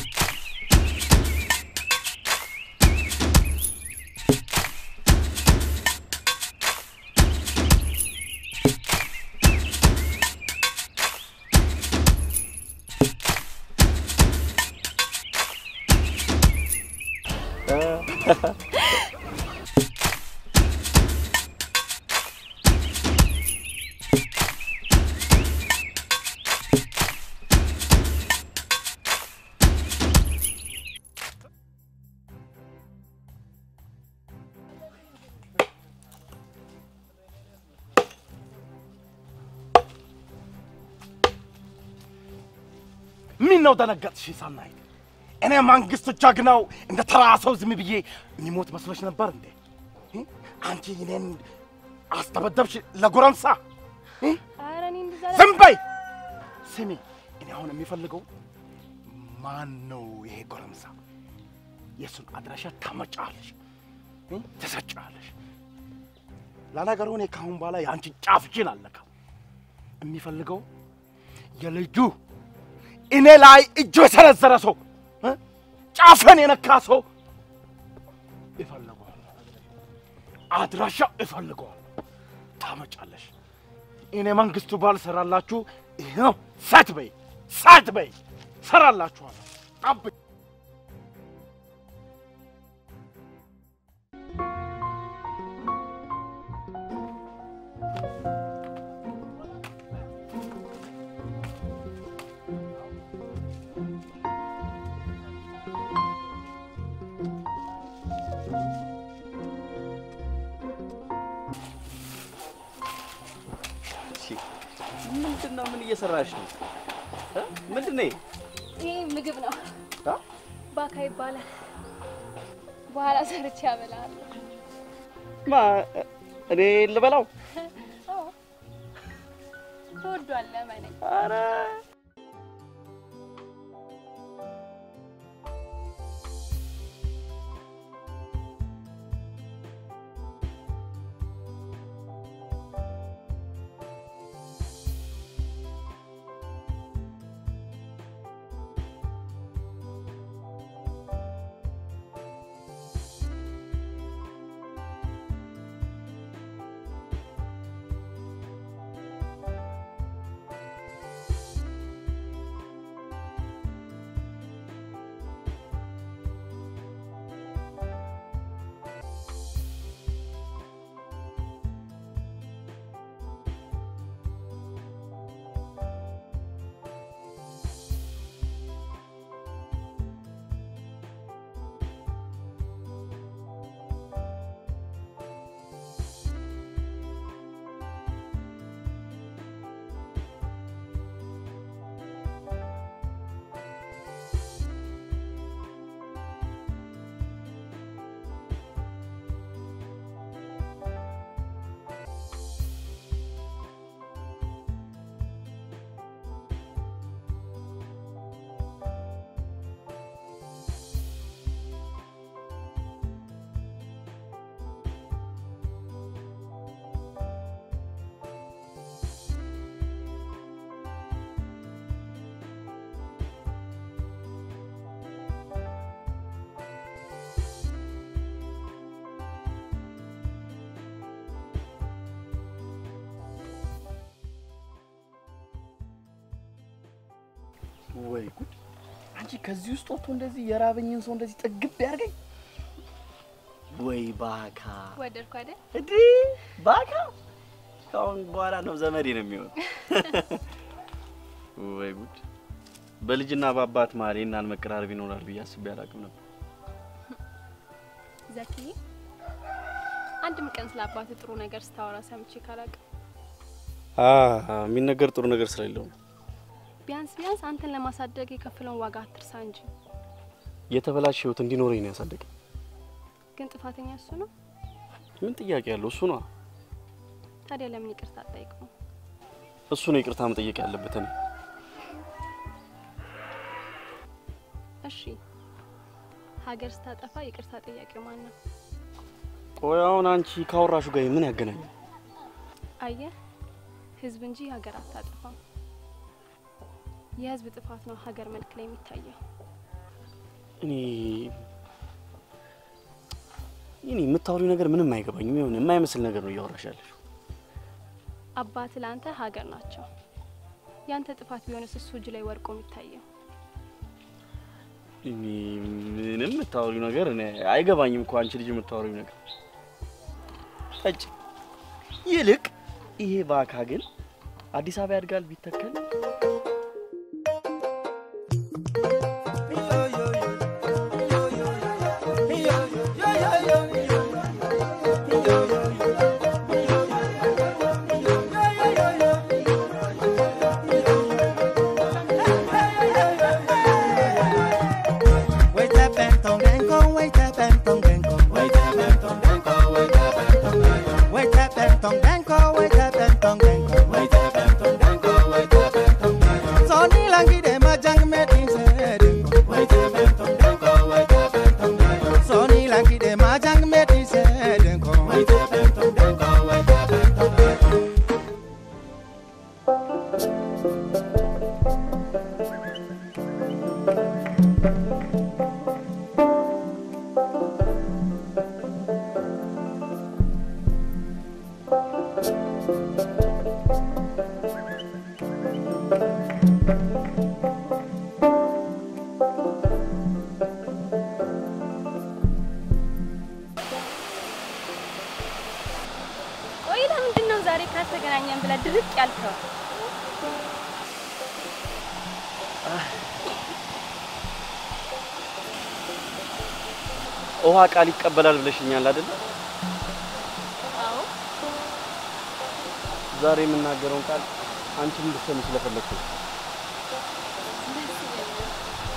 ምን ነው ደነገጥሽ ሳናይት? እኔ መንግስቱ ጀግናው እንደ ተራ ሰው ዝም ብዬ የሚሞት መስሎሽ ነበር እንዴ? እ? አንቺ እኔን አስደበደብሽ ለጎረምሳ እ? ኧረ እኔ እንደዛ ዝም በይ። ስሚ፣ እኔ አሁን የሚፈልገው ማን ነው ይሄ ጎረምሳ? የእሱን አድራሻ ታመጫለሽ፣ እ? ትሰጫለሽ። ለነገሩ እኔ ከአሁን በኋላ የአንቺ ጫፍሽን አልነካም። የሚፈልገው የልጁ እኔ ላይ እጁ የሰነዘረ ሰው እ? ጫፍን የነካ ሰው ይፈልገዋል። አድራሻ ይፈልገዋል። ታመጫለሽ። እኔ መንግስቱ ባልሰራላችሁ ይኸው ሰት በይ ሰት በይ ሰራላችኋለሁ። ጠብቅ። ምንድን ነው? ምን እየሰራሽ ነው? እ? ምንድን ነው? ይሄ ምግብ ነው። አ? ባካ ይባላል። በኋላ ሰርቼ ያበላለሁ። ማ እኔ ልበላው? አዎ ትወዷለህ መነኝ ኧረ ወይ ጉድ! አንቺ ከዚህ ውስጥ ወጥቶ እንደዚህ የራበኝን ሰው እንደዚህ ጥግብ ያርገኝ ወይ ባካ ወደድኩ አይደል? እዲ ባካ ከአሁን በኋላ ነው ዘመዴ ነው የሚሆን። ወይ ጉድ! በልጅና በአባት መሀል ይህን ያህል መቀራረብ ይኖራል ብዬ አስቤ አላውቅም ነበር። ዘኪ አንድም ቀን ስለ አባት ጥሩ ነገር ስታወራ ሰምቼ ካላውቅም የሚነገር ጥሩ ነገር ስለሌለው ነው። ቢያንስ ቢያንስ አንተን ለማሳደግ የከፈለውን ዋጋ አትርሳ እንጂ። የተበላሸ ህይወት እንዲኖረኝ ነው ያሳደገኝ። ግን ጥፋተኛ እሱ ነው። ምን ጥያቄ ያለው? እሱ ነው ታዲያ ለምን ይቅርታ አትጠይቀው? እሱ ነው ይቅርታ መጠየቅ ያለበት። እኔ እሺ ሀገር ስታጠፋ ይቅርታ ጠያቂው ማን ነው? ቆይ አሁን አንቺ ካወራሹ ጋር ምን ያገናኛል? አየህ ህዝብ እንጂ ሀገር አታጠፋም። የህዝብ ጥፋት ነው ሀገር መልክ ላይ የሚታየው። እኔ እኔ የምታወሪው ነገር ምንም አይገባኝም። የሆነ የማይመስል ነገር ነው እያወራሽ ያለሽው። አባት ለአንተ ሀገር ናቸው። ያንተ ጥፋት ቢሆንስ እሱ እጅ ላይ ወርቆ የሚታየው? እኔ ምንም የምታወሪው ነገር እኔ አይገባኝም እኮ አንቺ ልጅ የምታወሪው ነገር ጠጭ። ይልቅ ይሄ ባካ ግን አዲስ አበባ ያድጋል ቢተከል Wait up and tongue and go, wait up and tongue and go, wait up and tongue and go, wait up and tongue and go, wait up and tongue and go, wait up and tongue and go, wait up and tongue and go, wait up and tongue and go. So ni langi de majang me tin se de go, wait up and tongue and go, wait up and tongue and go. So ni langi de majang me tin se de go, wait up and tongue and go, wait up and tongue and go. ቆይ ለምንድን ነው ዛሬ ካልተገናኘን ብለህ ድርቅ ያልከው? ውሃ ቃል ይቀበላል ብለሽኛል አይደለ? አዎ ዛሬ የምናገረውን ቃል አንቺም እንድትሰሚ ስለፈለግኩ ነው። ደስ ይለኛል።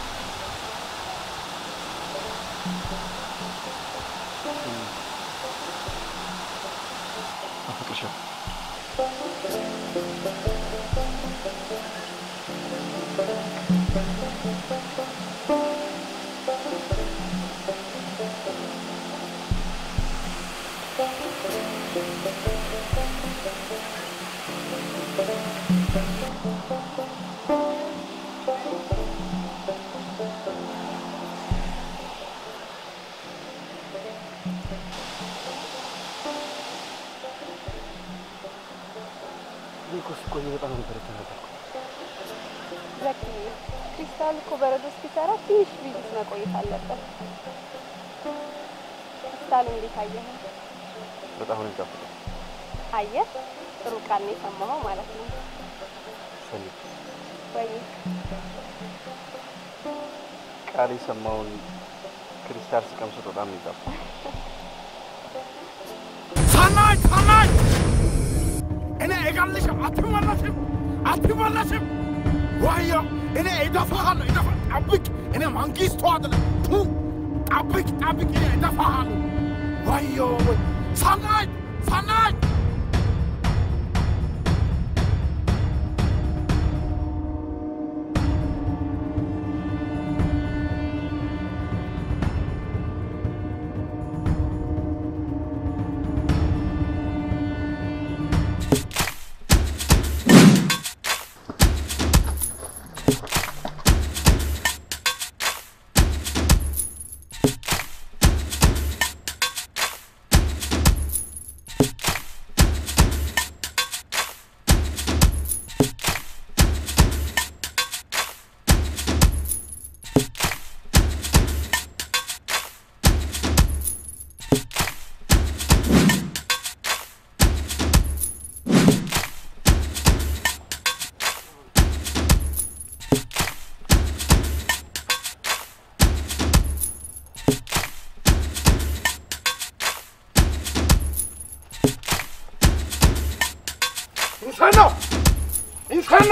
አፈቅርሻለሁ። እኔ እኮ ስቆይ በጣም ነበር የተናደድኩት። ዘኪ ክሪስታል እኮ በረዶ እስኪሰራ ትንሽ ቪዚት መቆየት አለበት። ክሪስታሉ እንዴት አየህ? በጣም ነው የሚጣፍጠው። አየህ፣ ጥሩ ቃል ነው የሰማኸው ማለት ነው። ሰኒ ወይ ቃል የሰማውን ክሪስታል ስቀምሱት በጣም ነው የሚጣፍጠው። ሰናይ ሰናይ እኔ እገልሽም አትመለስም አትመለስም ዋዮ እኔ እደፋሃለሁ እደፋ ጠብቅ እኔ መንግስቱ አይደለም ቱ ጠብቅ ጠብቅ እኔ እደፋሃለሁ ዋዮ ወይ ሰናይ ሰናይ ኢንሰኖ ኢንሰኖ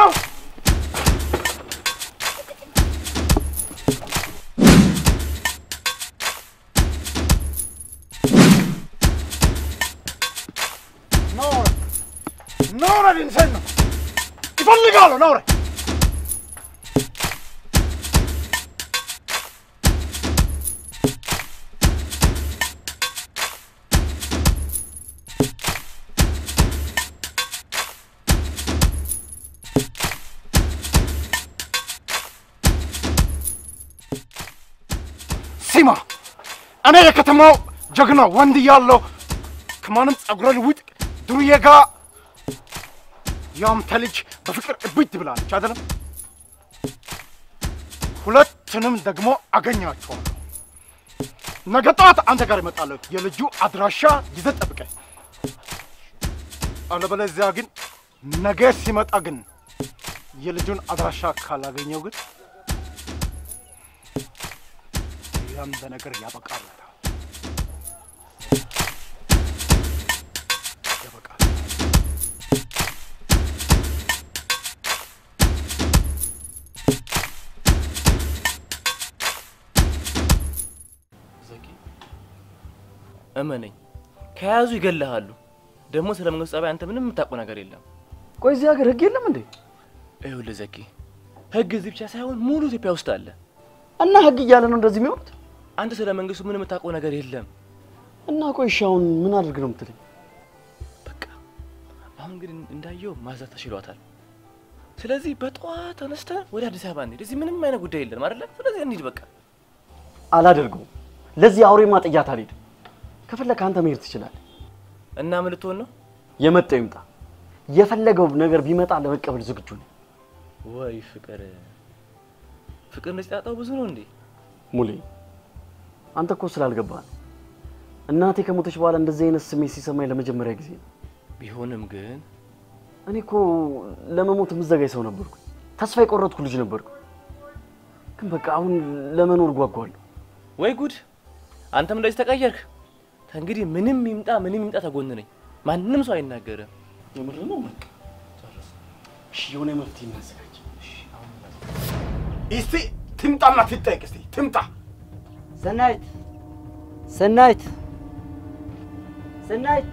ኖረ ኖረ ኢንሰኖ ይፈልጋሉ ኖረ ሲማ እኔ የከተማው ጀግና ወንድ እያለሁ ከማንም ጸጉረ ልውጥ ዱርዬ ጋ ያንተ ልጅ በፍቅር እብድ ብላለች አይደለም? ሁለቱንም ደግሞ አገኛቸዋለሁ። ነገ ጠዋት አንተ ጋር እመጣለሁ። የልጁ አድራሻ ይዘህ ጠብቀኝ። አለበለዚያ ግን ነገ ሲመጣ ግን የልጁን አድራሻ ካላገኘው ግን ያንተ ነገር ያበቃል። ያበቃል። ዘኪ እመነኝ፣ ከያዙ ይገልሃሉ። ደግሞ ስለ መንግስት ጸባይ አንተ ምንም የምታውቀው ነገር የለም። ቆይ እዚህ ሀገር ህግ የለም እንዴ? ይኸውልህ ዘኪ፣ ህግ እዚህ ብቻ ሳይሆን ሙሉ ኢትዮጵያ ውስጥ አለ። እና ህግ እያለ ነው እንደዚህ የሚሆኑት? አንተ ስለ መንግስቱ ምንም የምታውቀው ነገር የለም። እና ቆይ እሺ አሁን ምን አድርግ ነው የምትለኝ? አሁን ግን እንዳየው ማዘር ተሽሏታል። ስለዚህ በጠዋት ተነስተን ወደ አዲስ አበባ እንሂድ። እዚህ ምንም አይነት ጉዳይ የለም አይደለ? ስለዚህ እንሂድ በቃ። አላደርገውም። ለዚህ አውሬማ ጥያት አልሄድም። ከፈለክ አንተ መሄድ ትችላለህ። እና ምን ልትሆን ነው? የመጣው ይምጣ። የፈለገው ነገር ቢመጣ ለመቀበል ዝግጁ ነኝ። ወይ ፍቅር ፍቅር እንደዚህ ጣጣው ብዙ ነው እንዴ? ሙሌ አንተ እኮ ስላልገባህ ነው። እናቴ ከሞተች በኋላ እንደዚህ አይነት ስሜት ሲሰማኝ ለመጀመሪያ ጊዜ ነው። ቢሆንም ግን እኔ እኮ ለመሞት የምዘጋጅ ሰው ነበርኩ። ተስፋ የቆረጥኩ ልጅ ነበርኩ። ግን በቃ አሁን ለመኖር ጓጓለሁ። ወይ ጉድ! አንተም እንደዚህ ተቀየርክ። ከእንግዲህ ምንም ይምጣ ምንም ይምጣ ተጎን ነኝ። ማንም ሰው አይናገርም። የምር ነው። በቃ እሺ፣ የሆነ መፍትሄ እናዘጋጅ። እስቲ ትምጣና ትጠይቅ። እስቲ ትምጣ። ሰናይት ሰናይት ሰናይት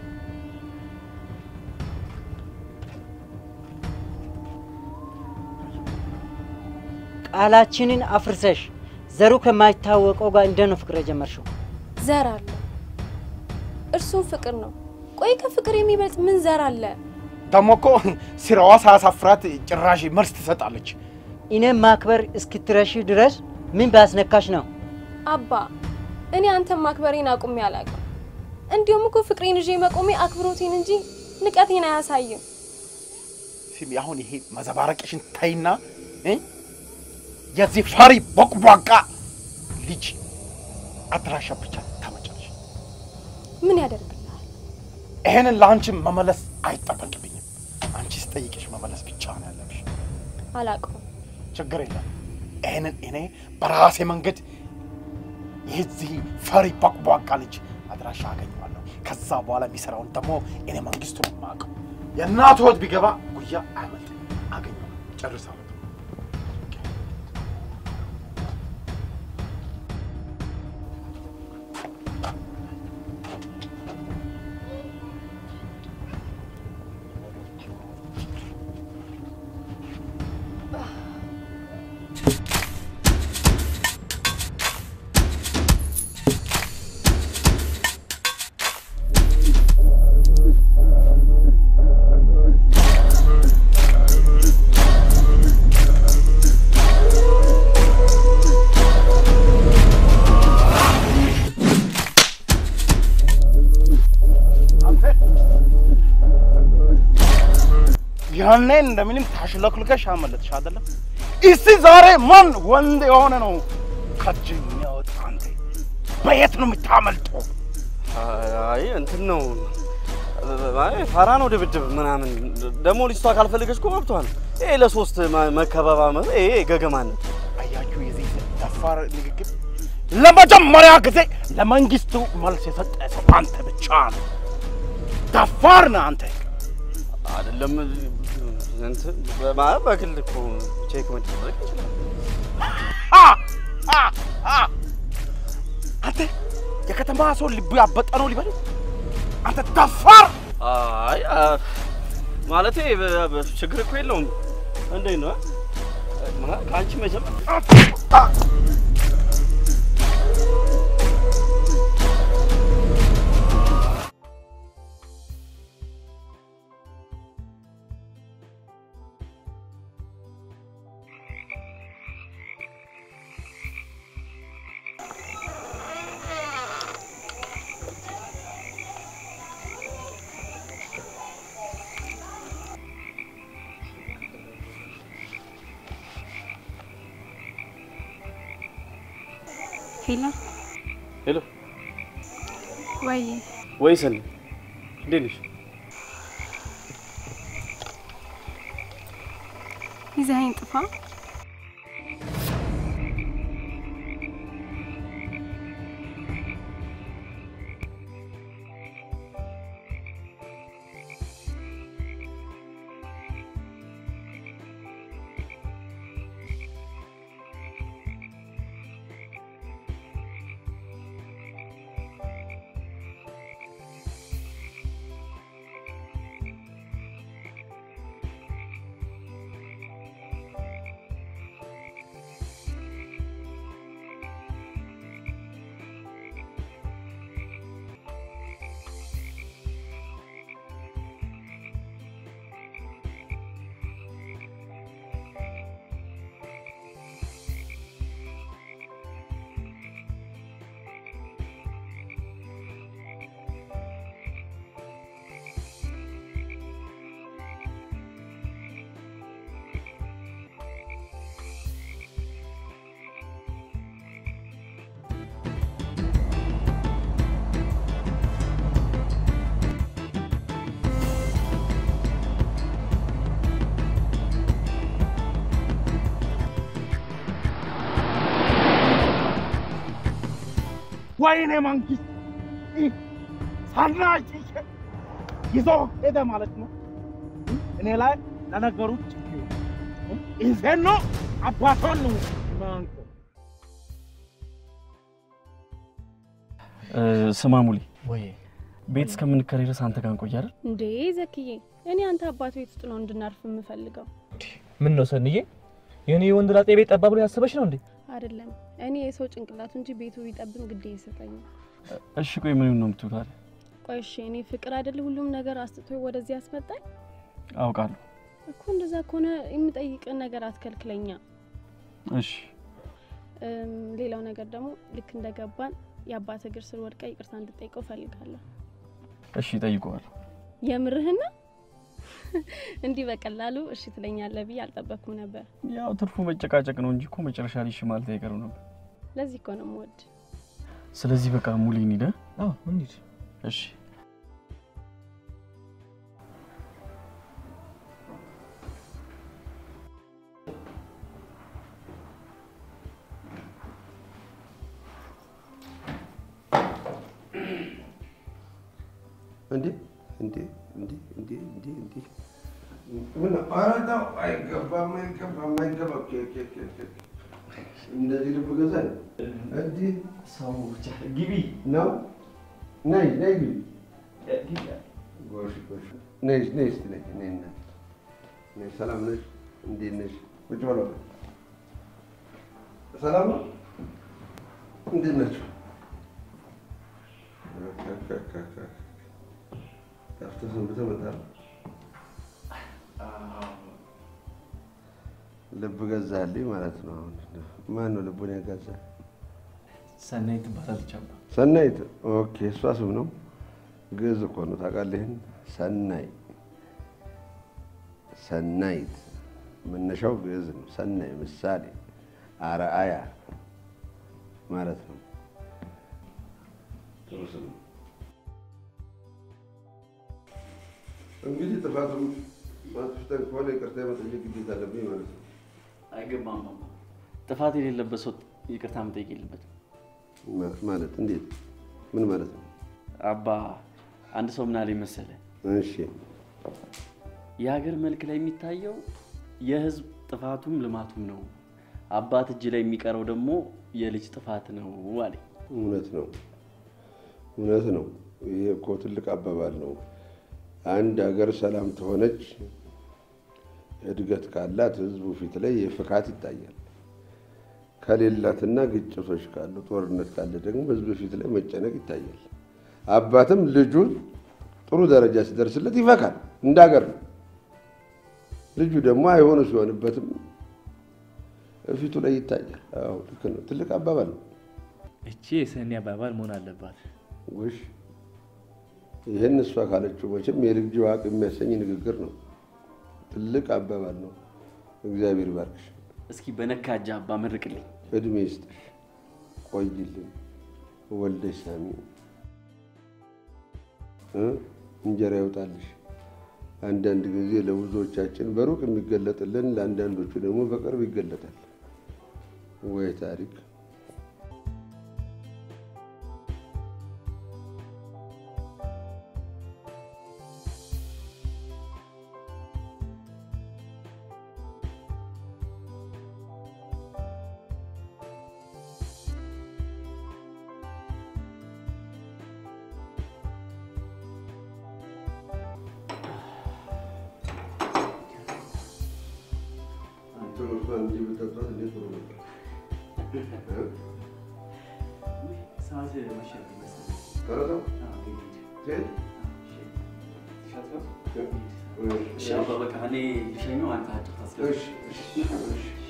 ቃላችንን አፍርሰሽ ዘሩ ከማይታወቀው ጋር እንደ ነው ፍቅር የጀመርሽው? ዘር አለ፣ እርሱም ፍቅር ነው። ቆይ ከፍቅር የሚበልጥ ምን ዘር አለ? ደግሞ እኮ ስራዋ ሳያሳፍራት ጭራሽ መልስ ትሰጣለች። እኔም ማክበር እስክትረሺ ድረስ ምን ባስነካሽ ነው? አባ እኔ አንተን ማክበሬን አቁሜ አላውቅም። እንዲሁም እኮ ፍቅሬን ይዤ መቆሜ አክብሮቴን እንጂ ንቀቴን አያሳይም። ስሚ፣ አሁን ይሄ መዘባረቅሽን ተይና እ የዚህ ፈሪ ቦቅቧቃ ልጅ አድራሻ ብቻ ታመጫለሽ። ምን ያደርግልሃል? ይሄንን ለአንቺም መመለስ አይጠበቅብኝም። አንቺ ስጠይቅሽ መመለስ ብቻ ነው ያለብሽ። አላውቀውም። ችግር የለም። ይሄንን እኔ በራሴ መንገድ የዚህ ፈሪ ቦቅቧቃ ልጅ አድራሻ አገኘዋለሁ። ከዛ በኋላ የሚሰራውን ደግሞ እኔ መንግስቱን የማውቀው የእናቱ ወት ቢገባ ጉያ አያመልጥ አገኘዋለሁ። ጨርሳለሁ። ያኔ እንደምንም ታሽለክልከሽ አመለጥሽ አይደለም? እስቲ ዛሬ ማን ወንድ የሆነ ነው ከእጅ የሚያወጣ? አንተ በየት ነው የምታመልጠው? አይ እንትን ነው አይ ፋራ ነው ድብድብ ምናምን። ደግሞ ልጅቷ ካልፈለገች እኮ መብቷ ነው። ይሄ ለሶስት መ- መከባባመር ይሄ ገገማነት። አያችሁ የዚህ ደፋር ንግግር። ለመጀመሪያ ጊዜ ለመንግስቱ መልስ የሰጠ ሰው አንተ ብቻ ነው። ደፋር ነህ አንተ። አይደለም እንትን በማ- በግል እኮ ቼክ መደረግ ይችላል። አንተ የከተማ ሰው ልቡ ያበጠ ነው ሊበል አንተ ደፋር አይ አ- ማለቴ በ- በ- ችግር እኮ የለውም። እንዴት ነው ማ- ከአንቺ መጀመር ሄሎ ሄሎ፣ ወይ ወይ ሰኒ፣ እንዴት ነሽ? ይዘኸኝ ጥፋ። ወይኔ መንግስት ይህ ሳናጭ ይዞ ሄደ ማለት ነው። እኔ ላይ ለነገሩ ችግር ይዜን ነው አባቶን ነው ማንቆ ስማ ሙሌ፣ ወይ ቤት እስከምንከራይ ድረስ አንተ ጋር እንቆይ አይደል? እንዴ ዘክዬ፣ እኔ አንተ አባት ቤት ውስጥ ነው እንድናርፍ የምፈልገው። ምን ነው ሰንዬ፣ የኔ የወንድ ላጤ ቤት ጠባ ብሎ ያሰበች ነው እንዴ? አይደለም እኔ የሰው ጭንቅላቱ እንጂ ቤቱ ቢጠብም ግዴ ይሰጠኛል። እሺ ቆይ ምን ነው የምትውለው ታዲያ? ቆይ እሺ፣ እኔ ፍቅር አይደል ሁሉም ነገር አስጥቶ ወደዚህ ያስመጣኝ አውቃለሁ። እኮ። እንደዛ ከሆነ የምጠይቅን ነገር አትከልክለኛ። እሺ እም፣ ሌላው ነገር ደግሞ ልክ እንደገባን የአባት እግር ስር ወድቀ ይቅርታ እንድጠይቀው ፈልጋለሁ። እሺ እጠይቀዋለሁ። የምርህና እንዲህ በቀላሉ እሺ ትለኛለህ ብዬ አልጠበቅኩም ነበር። ያው ትርፉ መጨቃጨቅ ነው እንጂ እኮ መጨረሻ ላይ እሺ ማለት አይቀርም ነበር። ለዚህ እኮ ነው የምወድ። ስለዚህ በቃ ሙሌ እንሂድ። አዎ እንሂድ። እሺ እንዴ እንዴ እንዴ እንዴ እንዴ እንዴ ምን ኧረ ተው፣ አይገባም አይገባም አይገባም። ኬ ኬ ኬ ኬ እንደዚህ ልብ ገዛ እንዲህ ሰው ብቻ ግቢ ነው። ነይ ነይ ግቢ። ጎሽ ጎሽ ነይ ነይ እስኪ ነይ ነይ እናት ነይ። ሰላም ነሽ? እንዴት ነሽ? ቁጭ በለው። ሰላም ነው? እንዴት ናቸው? ጠፍተህ ሰንብተህ መጣህ። ልብ ገዛልኝ ማለት ነው። አሁን ማን ነው ልቡን ያጋዛ? ሰናይት ትባላለች። አባ ሰናይት። ኦኬ፣ እሷ ስም ነው። ግዕዝ እኮ ነው ታውቃለህ። ይህን ሰናይ ሰናይት መነሻው ግዕዝ ነው። ሰናይ ምሳሌ፣ አርአያ ማለት ነው። ጥሩ ስም ነው። እንግዲህ ጥፋቱም ማጥፍተን ከሆነ ይቅርታ የመጠየቅ ግዴታ አለብኝ ማለት ነው። አይገባም። አባ ጥፋት የሌለበት ሰው ይቅርታ መጠየቅ የለበትም። ማ- ማለት እንዴት? ምን ማለት ነው? አባ አንድ ሰው ምን አለኝ መሰለህ? እሺ የሀገር መልክ ላይ የሚታየው የህዝብ ጥፋቱም ልማቱም ነው። አባት እጅ ላይ የሚቀረው ደግሞ የልጅ ጥፋት ነው አለኝ። እውነት ነው፣ እውነት ነው። ይሄ እኮ ትልቅ አባባል ነው። አንድ ሀገር ሰላም ተሆነች እድገት ካላት ህዝቡ ፊት ላይ የፍካት ይታያል። ከሌላትና ግጭቶች ካሉ ጦርነት ካለ ደግሞ ህዝብ ፊት ላይ መጨነቅ ይታያል። አባትም ልጁ ጥሩ ደረጃ ሲደርስለት ይፈካል። እንደ ሀገር ነው። ልጁ ደግሞ አይሆኑ ሲሆንበትም ፊቱ ላይ ይታያል። አዎ ልክ ነው። ትልቅ አባባል ነው። እቺ የሰኒ አባባል መሆን አለባት። ውሽ ይህን እሷ ካለችው መቼም የልጅ ዋቅ የሚያሰኝ ንግግር ነው። ትልቅ አባባል ነው። እግዚአብሔር ይባርክሽ። እስኪ በነካ እጅ አባ መርቅልኝ። እድሜ ይስጥሽ፣ ቆይልን፣ ወልደሽ ሳሚ እ እንጀራ ይውጣልሽ። አንዳንድ ጊዜ ለብዙዎቻችን በሩቅ የሚገለጥልን ለአንዳንዶቹ ደግሞ በቅርብ ይገለጣል። ወይ ታሪክ! እሺ አባ በቃ እኔ ልሸኘው፣ አንተ አጭር ታስገባ።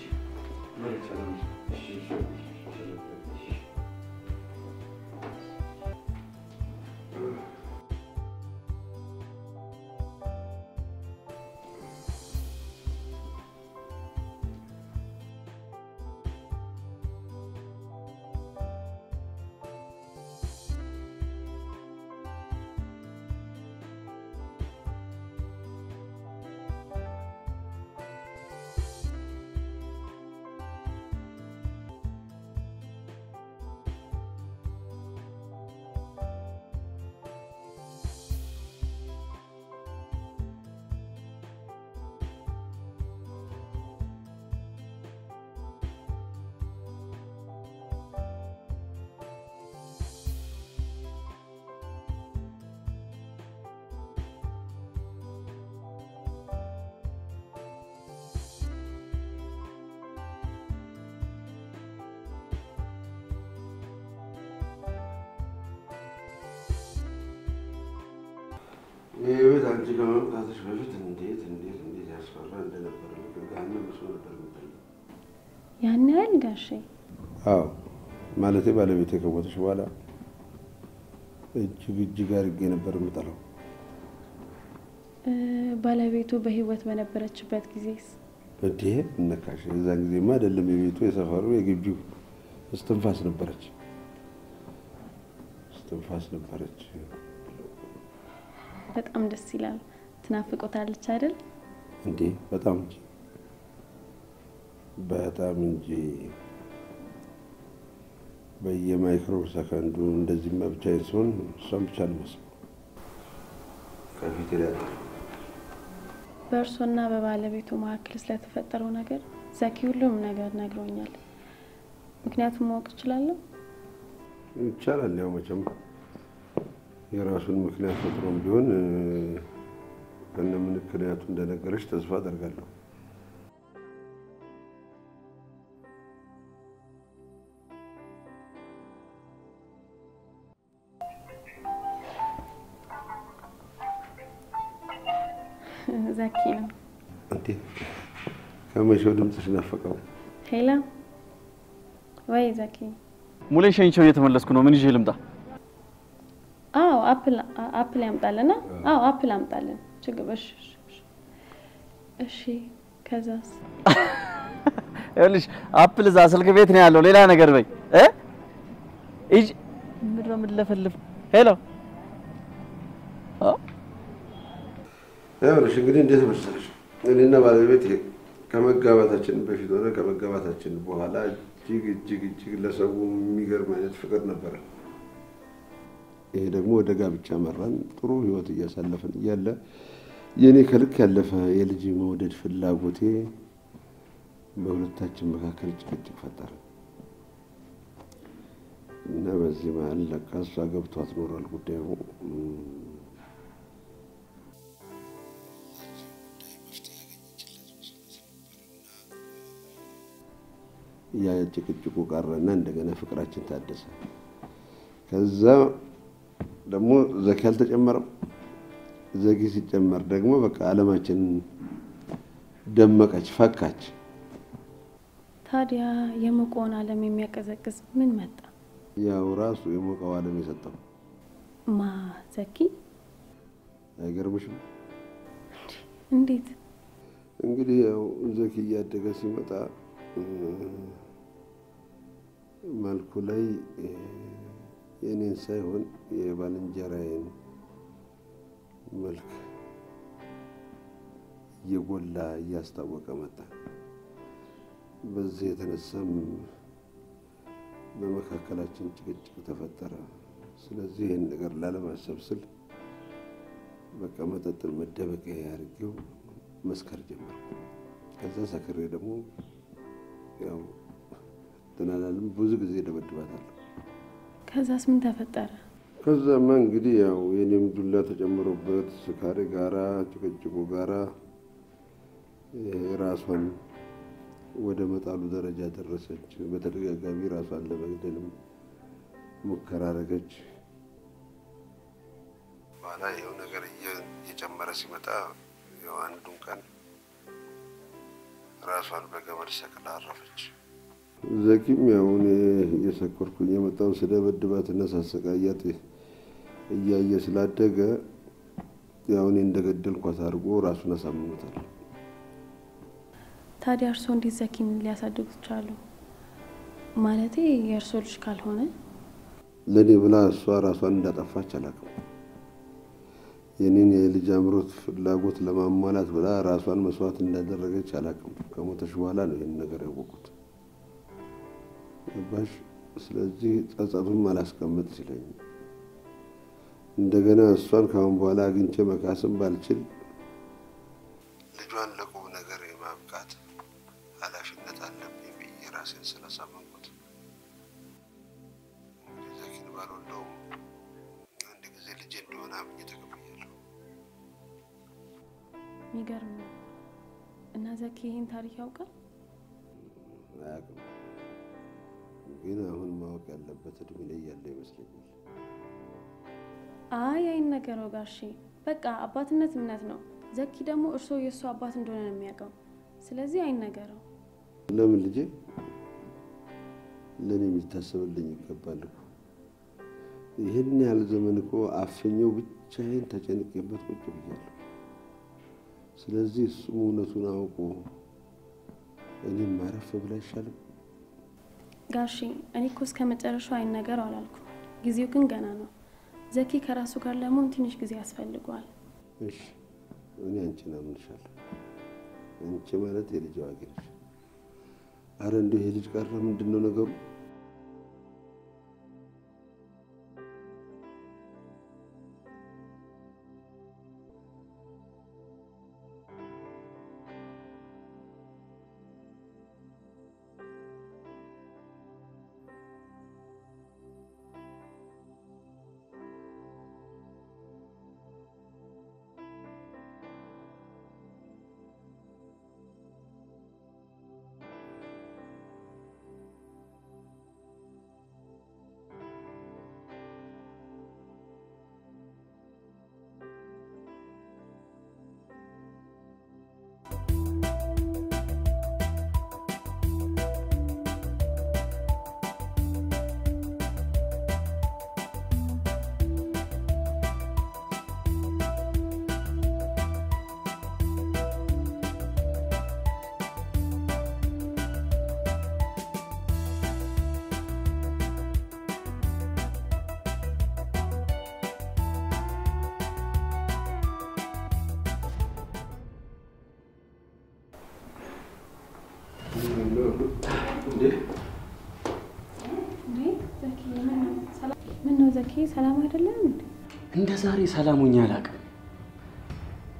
ይህ ቤት አንቺ ከመምጣትሽ በፊት እንዴት እንዴት እንዴት ያስፈራ እንደነበረ ልክ ገሃነም መስሎ ነበር የሚታየው። ያን ያህል ጋሼ? አዎ ማለቴ ባለቤቴ ከሞተች በኋላ እጅግ እጅግ አድርጌ ነበር የምጠላው። እ፣ ባለቤቱ በህይወት በነበረችበት ጊዜስ? እንዴ እነካሽ የዛን ጊዜማ አይደለም የቤቱ የሰፈሩ የግቢው እስትንፋስ ነበረች፣ እስትንፋስ ነበረች። በጣም ደስ ይላል። ትናፍቆታለች አይደል? እንዴ በጣም እንጂ በጣም እንጂ በየማይክሮ ሰከንዱ እንደዚህ ብቻዬን ሲሆን እሷን ብቻ ነው የማስበው ከፊቴ ላይ አለ በእርሶና በባለቤቱ መካከል ስለተፈጠረው ነገር ዘኪ ሁሉም ነገር ነግሮኛል። ምክንያቱም ማወቅ እችላለሁ? ይቻላል። ያው መቼም የራሱን ምክንያት ፈጥሮም ቢሆን እ፣ ከነ ምክንያቱ እንደነገረች ተስፋ አደርጋለሁ። ዘኪ ነው። እንዴ ከመቼው ድምፅሽ ናፈቀው? ሄላ ወይ ዘኪ? ሙሌ ሸኝቸው እየተመለስኩ ነው። ምን ይዤ ልምጣ? አዎ አፕል አ- አፕል ያምጣልና? አዎ አፕል አምጣልን። ችግር እሺ እሺ፣ እሺ። እሺ ከዛስ? ይኸውልሽ አፕል እዛ ስልክ ቤት ነው ያለው። ሌላ ነገር በይ እ እጅ ምንድን ነው የምንለፈልፍ? ሄሎ ይኸውልሽ እንግዲህ እንዴት መሰለሽ እኔና ባለቤት ከመጋባታችን በፊት ሆነ ከመጋባታችን በኋላ እጅግ እጅግ እጅግ ለሰው የሚገርም አይነት ፍቅር ነበረ። ይሄ ደግሞ ወደ ጋብቻ መራን። ጥሩ ህይወት እያሳለፍን እያለ የእኔ ከልክ ያለፈ የልጅ መውደድ ፍላጎቴ በሁለታችን መካከል ጭቅጭቅ ፈጠረ እና በዚህ መሀል ለካ እሷ ገብቷት ኖሯል ጉዳዩ። ያ ጭቅጭቁ ቀረና እንደገና ፍቅራችን ታደሰ። ከዛ ደግሞ ዘኪ አልተጨመረም። ዘኪ ሲጨመር ደግሞ በቃ አለማችን ደመቀች፣ ፈካች። ታዲያ የሞቀውን ዓለም የሚያቀዘቅዝ ምን መጣ? ያው ራሱ የሞቀው ዓለም የሰጠው ማ ዘኪ? አይገርምሽም? እንዴት? እንግዲህ ያው ዘኪ እያደገ ሲመጣ መልኩ ላይ የኔን ሳይሆን የባልንጀራዬን መልክ እየጎላ እያስታወቀ መጣ። በዚህ የተነሳም በመካከላችን ጭቅጭቅ ተፈጠረ። ስለዚህ ይህን ነገር ላለማሰብ ስል በቃ መጠጥን መደበቂያ ያድርጌው መስከር ጀመርኩ። ከዛ ሰክሬ ደግሞ ያው ትናላልም ብዙ ጊዜ ደበድባታለሁ። ከዛስ ምን ተፈጠረ? ከዛማ እንግዲህ ያው የኔም ዱላ ተጨምሮበት ስካሬ ጋራ ጭቅጭቁ ጋራ ራሷን ወደ መጣሉ ደረጃ ደረሰች። በተደጋጋሚ ራሷን ለመግደልም ሙከራ አደረገች። በኋላ ይኸው ነገር እየጨመረ ሲመጣ ያው አንዱን ቀን ራሷን በገመድ ሰቅላ አረፈች። ዘኪም ያው እኔ እየሰከርኩኝ የመጣው ስደበድባትና ሳሰቃያት እያየ ስላደገ ያው እኔ እንደገደልኳት አድርጎ ራሱን አሳምኖታል። ታዲያ እርስዎ እንዴት ዘኪን ሊያሳድጉት ቻሉ? ማለቴ የእርስዎ ልጅ ካልሆነ ለእኔ ብላ እሷ ራሷን እንዳጠፋች አላውቅም። የኔን የልጅ አምሮት ፍላጎት ለማሟላት ብላ ራሷን መስዋዕት እንዳደረገች አላውቅም። ከሞተች በኋላ ነው ይህን ነገር ያወቁት። ገባሽ? ስለዚህ ጸጸቱም አላስቀምጥ ሲለኝ እንደገና እሷን ከአሁን በኋላ አግኝቼ መካስም ባልችል ልጇን ለቁም ነገር የማብቃት ኃላፊነት አለብኝ ብዬ ራሴን ስላሳመንኩት ዘኪን ባልወልደውም አንድ ጊዜ ልጄ እንደሆነ አምኜ ተቀብያለሁ። የሚገርም ነው። እና ዘኪ ይህን ታሪክ ያውቃል? አያውቅም፣ ግን አሁን ማወቅ ያለበት እድሜ ላይ ያለ ይመስለኛል። አይ አይነገረው ጋሼ። በቃ አባትነት እምነት ነው። ዘኪ ደግሞ እርስዎ የእሱ አባት እንደሆነ ነው የሚያውቀው። ስለዚህ አይነገረው። ለምን ልጄ ለእኔ የሚታሰብልኝ ይገባል እኮ። ይህን ያህል ዘመን እኮ አፍኘው ብቻዬን ተጨንቄበት ቁጭ ብያለሁ። ስለዚህ እሱም እውነቱን አውቆ እኔም ማረፍ ብላ አይሻልም? ጋሼ እኔ እኮ እስከ መጨረሻው አይነገረው አላልኩም። ጊዜው ግን ገና ነው። ዘኪ ከራሱ ጋር ለመሆን ትንሽ ጊዜ ያስፈልገዋል። እሺ እኔ አንቺን አምንሻለሁ። አንቺ ማለት የልጅ አዋቂ ነሽ። አረ እንዲሁ ይሄ ልጅ ቀረ ምንድን ነው ነገሩ? ምን ነው ዘኪ፣ ሰላም አይደለም እንዴ? እንደ ዛሬ ሰላሙኛ አላውቅም።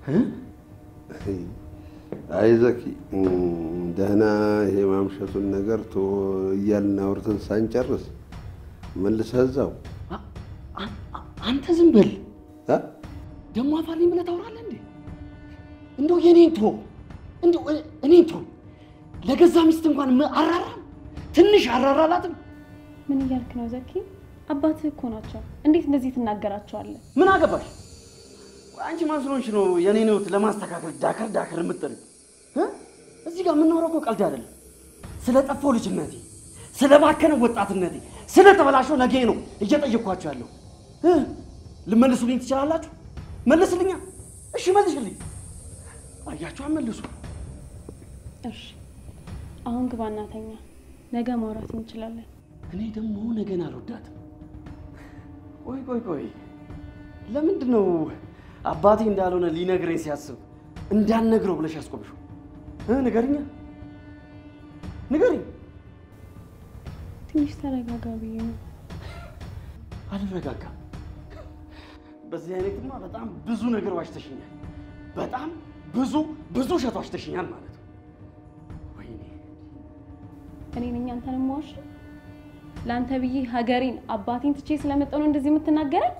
አይ ዘኪ ደህና ይሄ ማምሸቱን ነገር ቶ እያልን አውርተን ሳንጨርስ መልሰህ እዛው አንተ ዝም በል ደግሞ አፋልኝ ብለህ ታወራለህ እንዴ? እንደው የኔን ቶ እንደው እኔን ቶ ለገዛ ሚስት እንኳን ም- አራራም ትንሽ አራራላትም። ምን እያልክ ነው ዘኪ? አባትህ እኮ ናቸው። እንዴት እንደዚህ ትናገራቸዋለህ? ምን አገባሽ? ቆይ አንቺ ማን ስለሆንሽ ነው የኔን ህይወት ለማስተካከል ዳከር ዳከር የምትጠሪው? እ? እዚህ ጋር የምናወራው እኮ ቀልድ አይደለም። ስለ ጠፋው ልጅነቴ፣ ስለ ባከነ ወጣትነቴ፣ ስለ ተበላሸው ነገ ነው እየጠየኳቸው ያለው። እ? ልመልሱልኝ ትችላላችሁ? መልስልኛ። እሺ መልሽልኝ። አያችሁ፣ አመልሱ። እሺ አሁን ግባና ተኛ። ነገ ማውራት እንችላለን። እኔ ደግሞ ነገን አልወዳትም። ቆይ ቆይ ቆይ፣ ለምንድን ነው አባቴ እንዳልሆነ ሊነግረኝ ሲያስብ እንዳልነግረው ብለሽ ያስቆምሽው? እ ንገሪኛ፣ ንገሪኝ። ትንሽ ተረጋጋ ብዬ ነው። አልረጋጋም። በዚህ አይነትማ በጣም ብዙ ነገር ዋሽተሽኛል። በጣም ብዙ ብዙ ውሸት ዋሽተሽኛል ማለት ነው። ወይኔ እኔ ነኝ አንተን የማዋሽ? ለአንተ ብዬ ሀገሬን አባቴን ትቼ ስለመጣሁ ነው እንደዚህ የምትናገረኝ?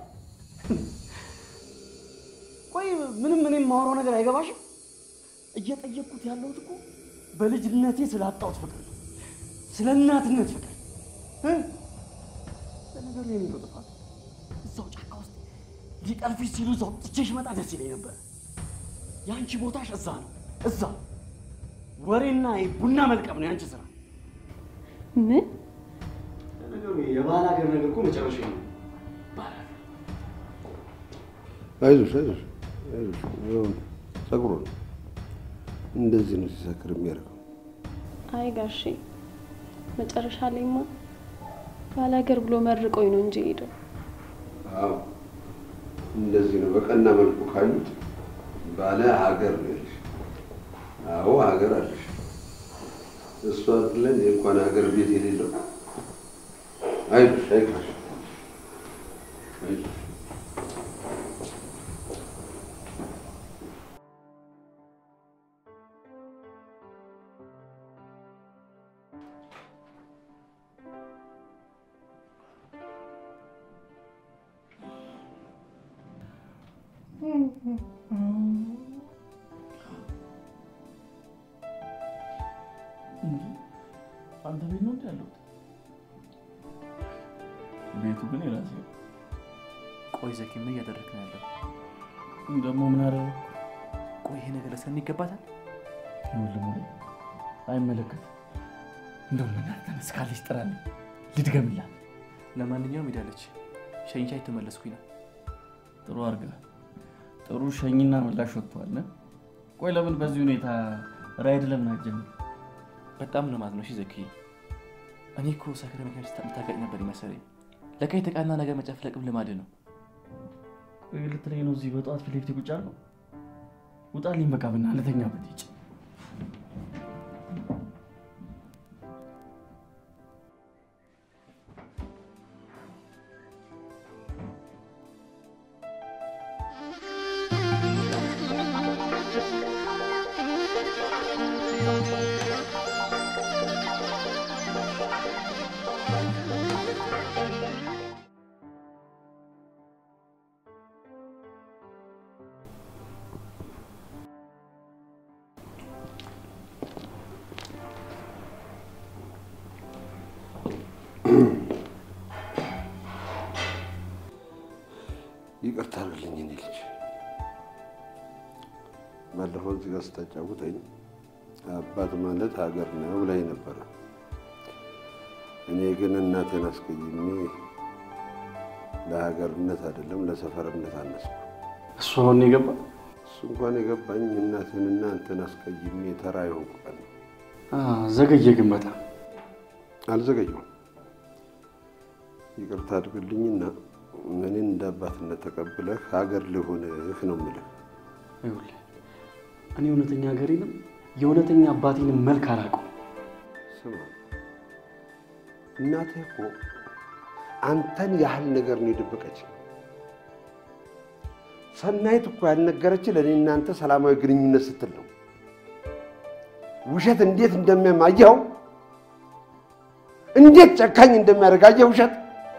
ቆይ ምንም እኔ የማወራው ነገር አይገባሽም? እየጠየቅኩት ያለሁት እኮ በልጅነቴ ስላጣሁት ፍቅር ነው፣ ስለ እናትነት ፍቅር እ? ለነገሩ የኔ ነው ጥፋት። እዛው ጫካ ውስጥ ሊጠልፊሽ ሲሉ እዛው ትቼሽ መጣ ደስ ይለኝ ነበር። የአንቺ ቦታሽ እዛ ነው፣ እዛ ወሬና ቡና መልቀም ነው የአንቺ ስራ። ምን ለነገሩ የባል ሀገር ነገር እኮ መጨረሻ ነው። አይዞሽ አይዞሽ አይዞሽ። ይኸውልህ ፀጉሩ ነው እንደዚህ ነው ሲሰክር የሚያደርገው። አይ ጋሼ፣ መጨረሻ ላይማ ባላገር ብሎ መርቆኝ ነው እንጂ ሄደው አዎ እንደዚህ ነው። በቀና መልኩ ካዩት ባለ ሀገር ነው ያለሽ። አዎ ሀገር አለሽ። እሱ አይደለን እንኳን ሀገር ቤት የሌለው። አይዞሽ አይዞሽ አይዞሽ። አንተ ቤት ነው እንዲ ያለሁት? ቤቱ ግን የራሴ ነው። ቆይ ዘኪ ምን እያደረግህ ነው ያለው? ደግሞ ምን አደረኩ? ቆይ ይሄ ነገር ለሰኒ ይገባታል? ይኸውልህ ሙሌ፣ አይመለከትም። እንደውም እናንተን እስካለች ጥራልኝ ልድገምላት። ለማንኛውም ሄዳለች። ሸኝቻ የተመለስኩኝ ነው። ጥሩ አድርገህ ጥሩ ሸኝና ምላሽ ወጥቷል። ቆይ ለምን በዚህ ሁኔታ ራይድ ለምን አትጀምር? በጣም ነው ማለት ነው። እሺ ዘኪ፣ እኔ እኮ ሰክረ መኪና ስታቀጭ ነበር ይመሰለኝ። ለካ የተቃና ነገር መጨፍለቅም ልማድ ነው። ቆይ ልትለኝ ነው እዚህ በጠዋት ፊት ለፊት ቁጭ አልኩ? ውጣልኝ በቃ ብና ልተኛበት ይጭ ይቅርታ አድርግልኝ እኔ ልጅ። ባለፈው እዚህ ጋር ስታጫውተኝ አባት ማለት ሀገር ነው ብላኝ ነበረ። እኔ ግን እናቴን አስቀይሜ ለሀገርነት አይደለም ለሰፈርነት አነስኩ። እሱ አሁን የገባ እሱ እንኳን የገባኝ እናትንና አንተን አስቀይሜ ተራ የሆንኩ ቀን ነው። ዘገየ ግን በጣም አልዘገየሁም። ይቅርታ አድርግልኝና እኔን እንደ አባትነት ተቀብለህ ሀገር ልሆንህ ነው የምልህ። ይኸውልህ እኔ እውነተኛ ሀገሬንም የእውነተኛ አባቴንም መልክ አላውቀውም። ስማ እናትህ እኮ አንተን ያህል ነገር ነው የደበቀች። ሰናይት እኮ ያልነገረችን ለእኔ እናንተ ሰላማዊ ግንኙነት ስትል ነው። ውሸት እንዴት እንደሚያማየው እንዴት ጨካኝ እንደሚያደርጋየ ውሸት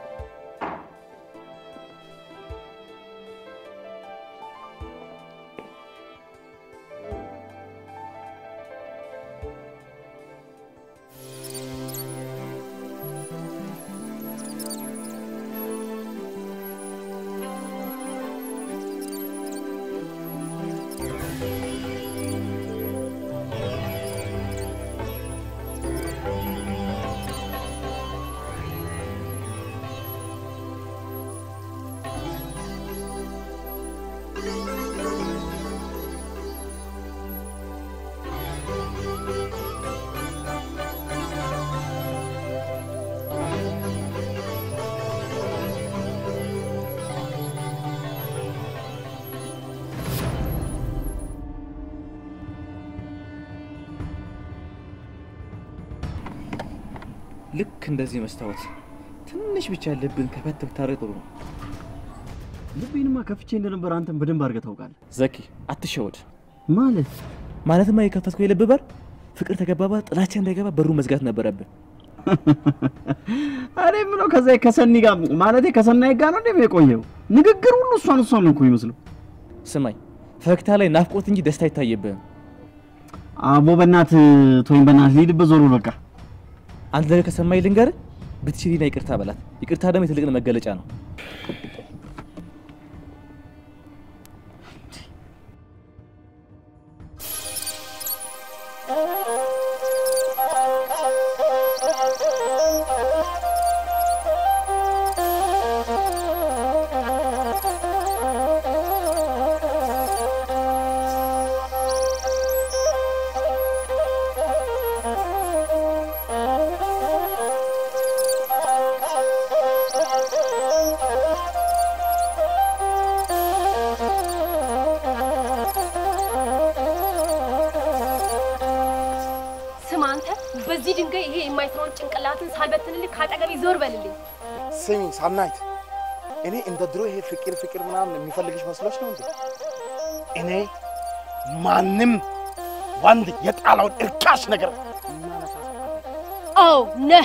ልክ እንደዚህ መስታወት ትንሽ ብቻ ልብን ከፈት ብታደርግ ጥሩ ነው። ልቤንማ ከፍቼ እንደነበር አንተን በደንብ አድርገህ ታውቃለህ። ዘኪ አትሸወድ። ማለት ማለትማ የከፈትከው የልብ በር ፍቅር ተገባባ ጥላቻ እንዳይገባ በሩ መዝጋት ነበረብን። እኔ የምለው ከዛ ከሰኒ ጋር ማለቴ ከሰናይ ጋር ነው እንዴ የቆየው? ንግግር ሁሉ እሷን እሷን ነው እኮ ይመስለው። ስማኝ፣ ፈገግታ ላይ ናፍቆት እንጂ ደስታ አይታየብህም። አቦ በእናት ቶኝ በእናት ልሂድበት ዞሮ በቃ አንድ ነገር ከሰማኝ ልንገርህ፣ ብትችልና ይቅርታ በላት። ይቅርታ ደግሞ የትልቅን መገለጫ ነው። ስማ አንተ በዚህ ድንጋይ ይሄ የማይሰራውን ጭንቅላትን ሳልበትንልህ ካጠገቤ ዞር በልልኝ። ስሚ ሳናይት፣ እኔ እንደ ድሮ ይሄ ፍቅር ፍቅር ምናምን የሚፈልግሽ መስሎች ነው እንዴ? እኔ ማንም ወንድ የጣለውን እርካሽ ነገር አዎ ነህ።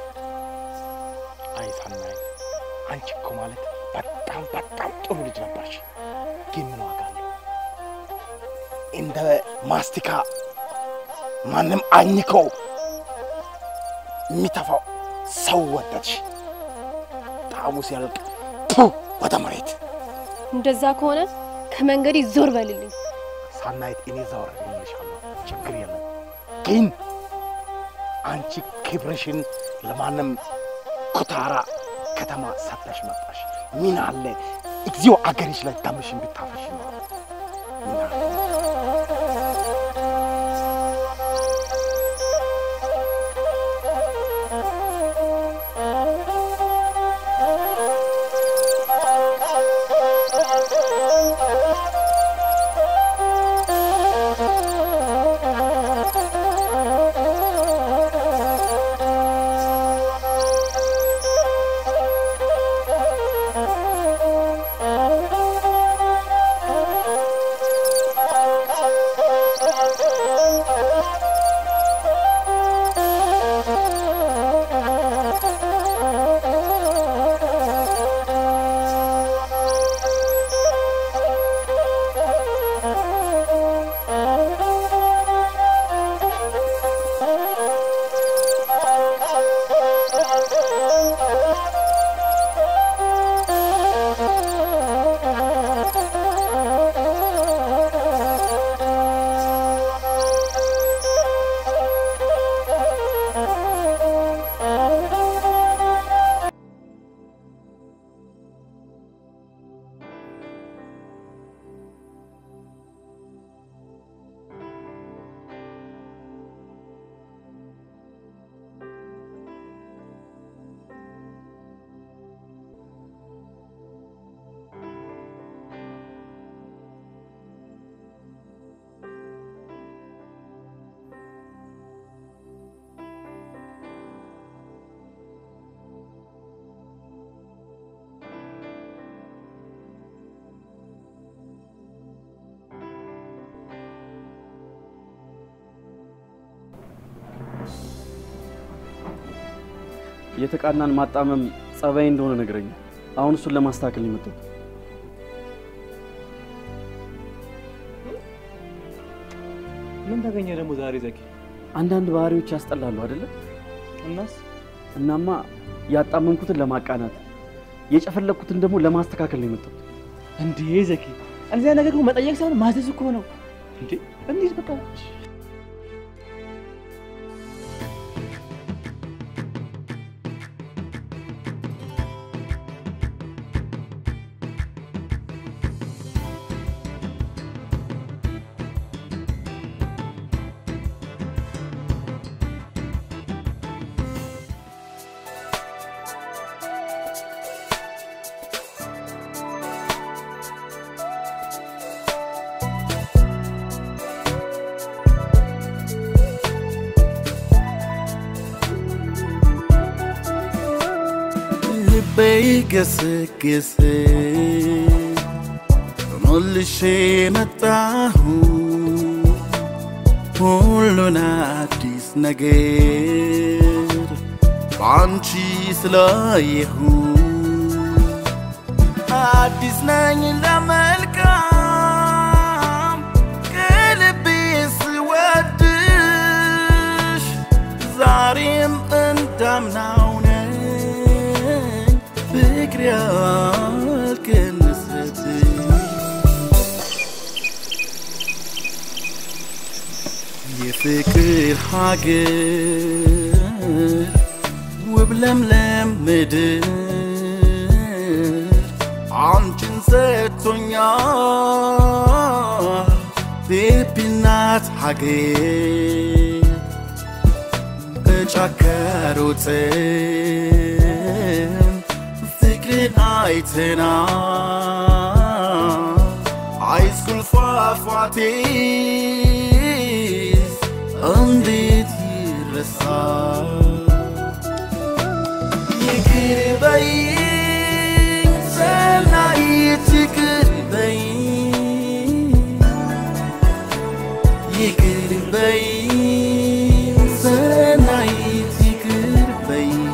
አይ ሳናይት፣ አንቺ እኮ ማለት በጣም በጣም ጥሩ ልጅ ነበርሽ። ግን ምን ዋጋ አለው? እንደ ማስቲካ ማንም አኝከው የሚተፋው ሰው ወደድሽ። ጣዕሙ ሲያልቅ ቱ ወደ መሬት። እንደዛ ከሆነ ከመንገዴ ዞር በልልኝ። ሳናይት እኔ ዘወር እልልሻለሁ፣ ችግር የለም። ግን አንቺ ክብርሽን ለማንም ኩታራ ከተማ ሰጥተሽ መጣሽ። ምን አለ እግዚኦ አገርሽ ላይ ደምሽን ብታፈሽ ነው። ምን አለ? እ የተቃናን ማጣመም ጸባይ እንደሆነ ነግረኛል። አሁን እሱን ለማስተካከል ነው የመጣሁት። ምን ተገኘ ደግሞ ዛሬ ዘኪ? አንዳንድ ባህሪዎች ያስጠላሉ አይደለ? እናስ እናማ ያጣመምኩትን ለማቃናት የጨፈለኩትን ደግሞ ለማስተካከል ነው የመጣሁት። እንዴ ዘኪ፣ እንደዚያ ነገር እኮ መጠየቅ ሳይሆን ማዘዝ እኮ ነው። እንዴ እንዴት በቃ ልቤ ይገሰግስ ሞልሼ መጣሁ ሁሉን አዲስ ነገር በአንቺ ስላየሁ አዲስ ነኝ ለመልካም ከልቤ ስወድሽ ዛሬም እንዳምናው ነኝ ፍቅር ያልቀነሰብኝ የፍቅር ሀገር ውብ ለምለም ምድር አንቺን ሰጥቶኛል ቤቢ እናት ሀገር በጫከሩትም ፍቅርን አይተናል ሃይስኩል ፏፏቴስ እንዴት ይረሳል ይቅር በይኝ ሰናይት ይቅር በይኝ ይቅር በይኝ ሰናይት ይቅር በይኝ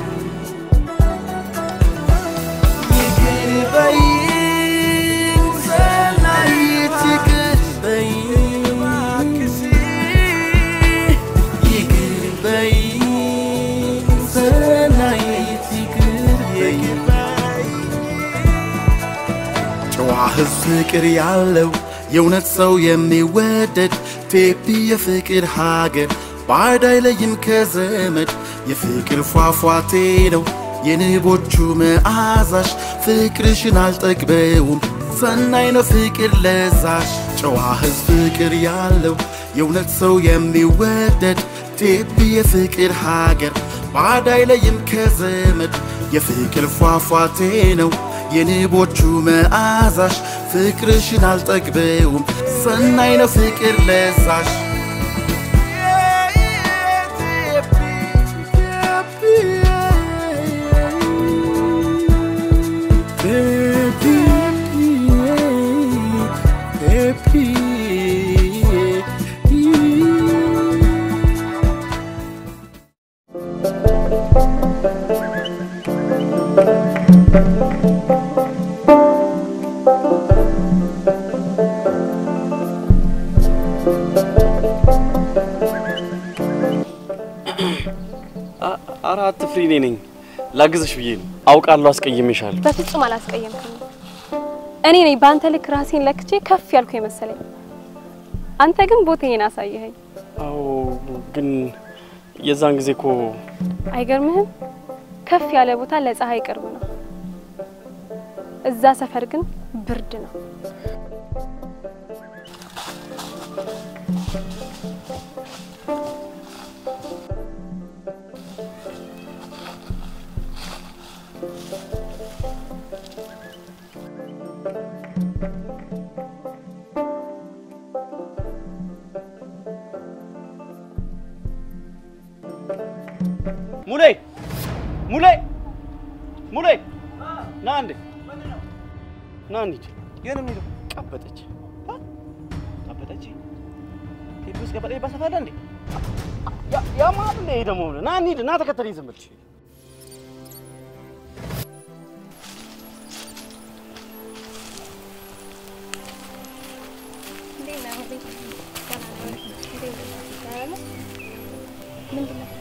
ይቅር በይኝ ሰናይት ይቅር በይኝ ይቅር በይኝ ሰናይት ይቅር በይኝ ጨዋ ሕዝብ ፍቅር ያለው የእውነት ሰው የሚወደድ ቴፒ የፍቅር ሀገር ባዕድ አይለይም ከዘመድ የፍቅር ፏፏቴ ነው የንቦቹ መዓዛሽ ፍቅርሽን አልጠግበውም ሰናይ ነው ፍቅር ለዛሽ ጨዋ ሕዝብ ፍቅር ያለው የእውነት ሰው የሚወደድ ቴፒ የፍቅር ሀገር ባዕድ አይለይም ከዘመድ የፍቅር ፏፏቴ ነው የንቦቹ መዓዛሽ ፍቅርሽን አልጠግበውም ሰናይ ነው ፍቅር ለዛሽ ኧረ አትፍሪ፣ እኔ ነኝ ላግዝሽ ብዬ ነው። አውቃለሁ አስቀይሜሻለሁ። በፍጹም አላስቀየምክም። እኔ ነኝ በአንተ ልክ ራሴን ለክቼ ከፍ ያልኩ የመሰለኝ። አንተ ግን ቦታዬን አሳየኸኝ። አዎ፣ ግን የዛን ጊዜ እኮ አይገርምህም? ከፍ ያለ ቦታ ለፀሐይ ቅርብ ነው። እዛ ሰፈር ግን ብርድ ነው። ሙሌ ሙሌ ሙሌ ና እንዴ ና እንሂድ። የት ነው የምንሄደው? ቀበጠች ቀበጠች ቴፒ ውስጥ ቀበጠ ይባሰፋል እንዴ? ያማል እንዴ ደግሞ ና እንሂድ። ና ተከተለኝ ዝም ብለሽ ነው ያሁን ቤት ገና ነው። እንዴት ነህ? ደህና ነህ? ምንድን ነው?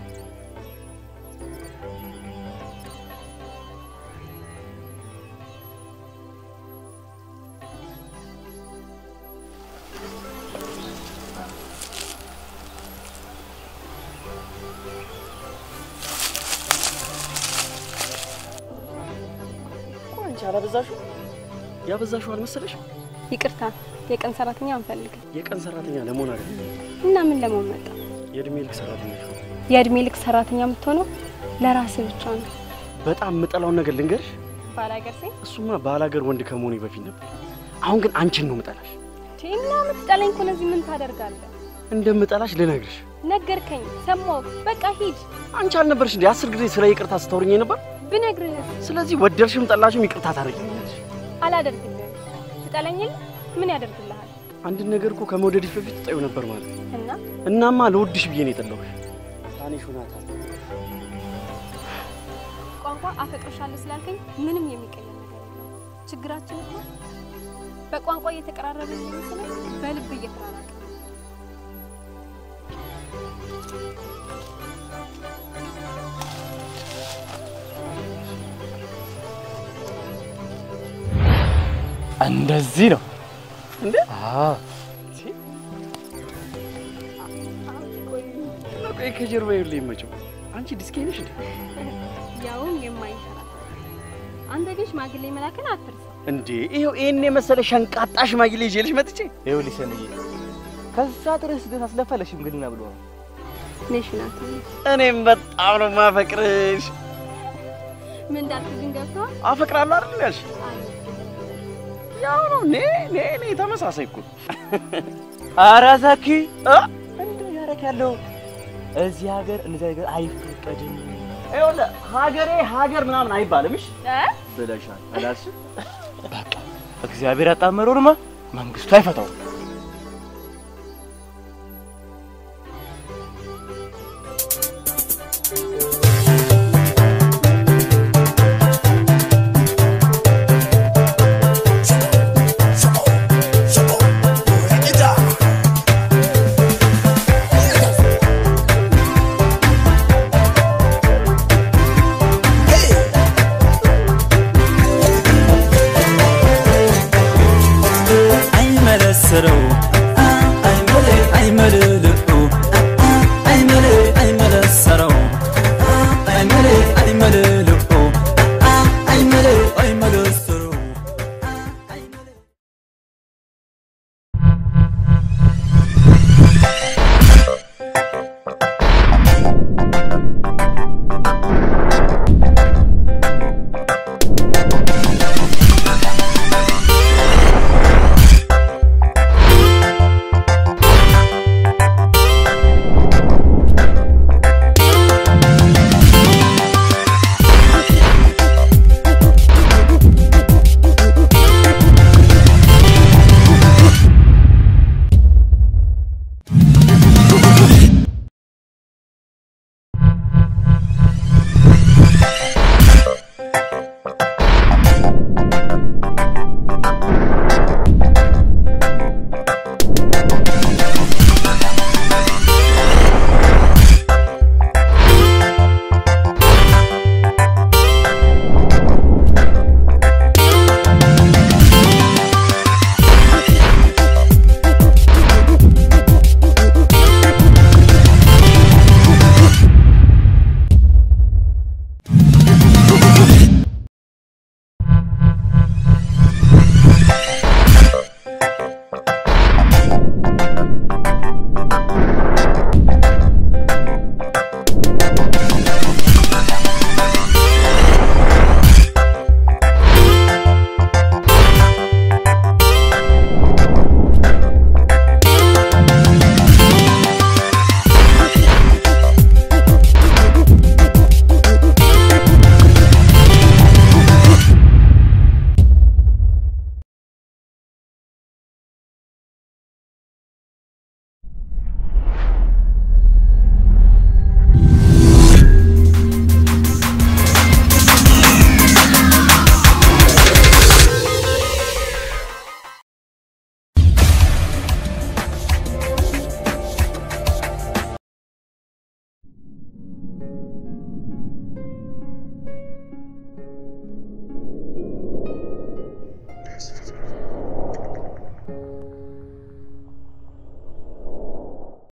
እኮ አንቺ አላበዛሽው? ያበዛሽው አልመሰለሽ? ይቅርታ፣ የቀን ሰራተኛ አንፈልግም። የቀን ሰራተኛ ለመሆን አይደለም እና ምን ለመሆን መጣ? የእድሜ ልክ ሰራተኛ ነው። የእድሜ ልክ ሰራተኛ የምትሆነው ለራስህ ብቻ ነው። በጣም የምጠላውን ነገር ልንገርሽ። ባላገር ሴ እሱማ ባላገር ወንድ ከመሆኔ በፊት ነበር። አሁን ግን አንቺን ነው የምጠላሽ። እና የምትጠላኝ ከሆነ እዚህ ምን ታደርጋለህ? እንደምጠላሽ ልነግርሽ። ነገርከኝ፣ ሰማሁ። በቃ ሂድ። አንቺ አልነበርሽ እንዴ አስር ጊዜ ስለ ይቅርታ ስታወሪኝ ነበር? ብነግርህስ ስለዚህ ወደድሽም ጠላሽም ይቅርታ ታደርጊኛለሽ። አላደርግልህም። ትጠላኝል ምን ያደርግልሃል? አንድን ነገር እኮ ከመውደድሽ በፊት ትጠዩ ነበር ማለት ነው። እና እናማ ለውድሽ ብዬ ነው የጠላሁሽ። ታኔ ሾናታል። ቋንቋ አፈቅርሻለሁ ስላልከኝ ምንም የሚቀየር ነገር የለም። ችግራችን እኮ በቋንቋ እየተቀራረብን እየመሰለን በልብ እየተራራቅን ነው። እንደዚህ ነው እንዴ? አዎ ቆይ ከጀርባ ይኸውልህ ይመቸው። አንቺ ዲስኬ ነሽ እንዴ? ያውም የማይንሸራተት አንተ ግን ሽማግሌ መላክን አትርሳ። እንዴ ይኸው ይሄን የመሰለ ሸንቃጣ ሽማግሌ ይዤልሽ መጥቼ ይኸውልሽ ሰንዬ ከዛ ድረስ ስደት አስለፋ ለሽምግልና ብሎ ነው። ነሽ ናት። እኔም በጣም ነው ማፈቅርሽ። ምን እንዳልክ ግን ገብቶሃል? አፈቅራለሁ አይደል ያልሽ? ያው ነው ኔ ኔ ኔ ተመሳሳይ እኮ ኧረ ዘኪ እንደው ያረክ ያለው እዚህ ሀገር እንደዚህ ነገር አይፈቀድም። ይኸውልህ ሀገሬ ሀገር ምናምን አይባልም። እሺ እ? ብለሻል አላልሽም? እግዚአብሔር ያጣመረውንማ መንግስቱ አይፈታውም።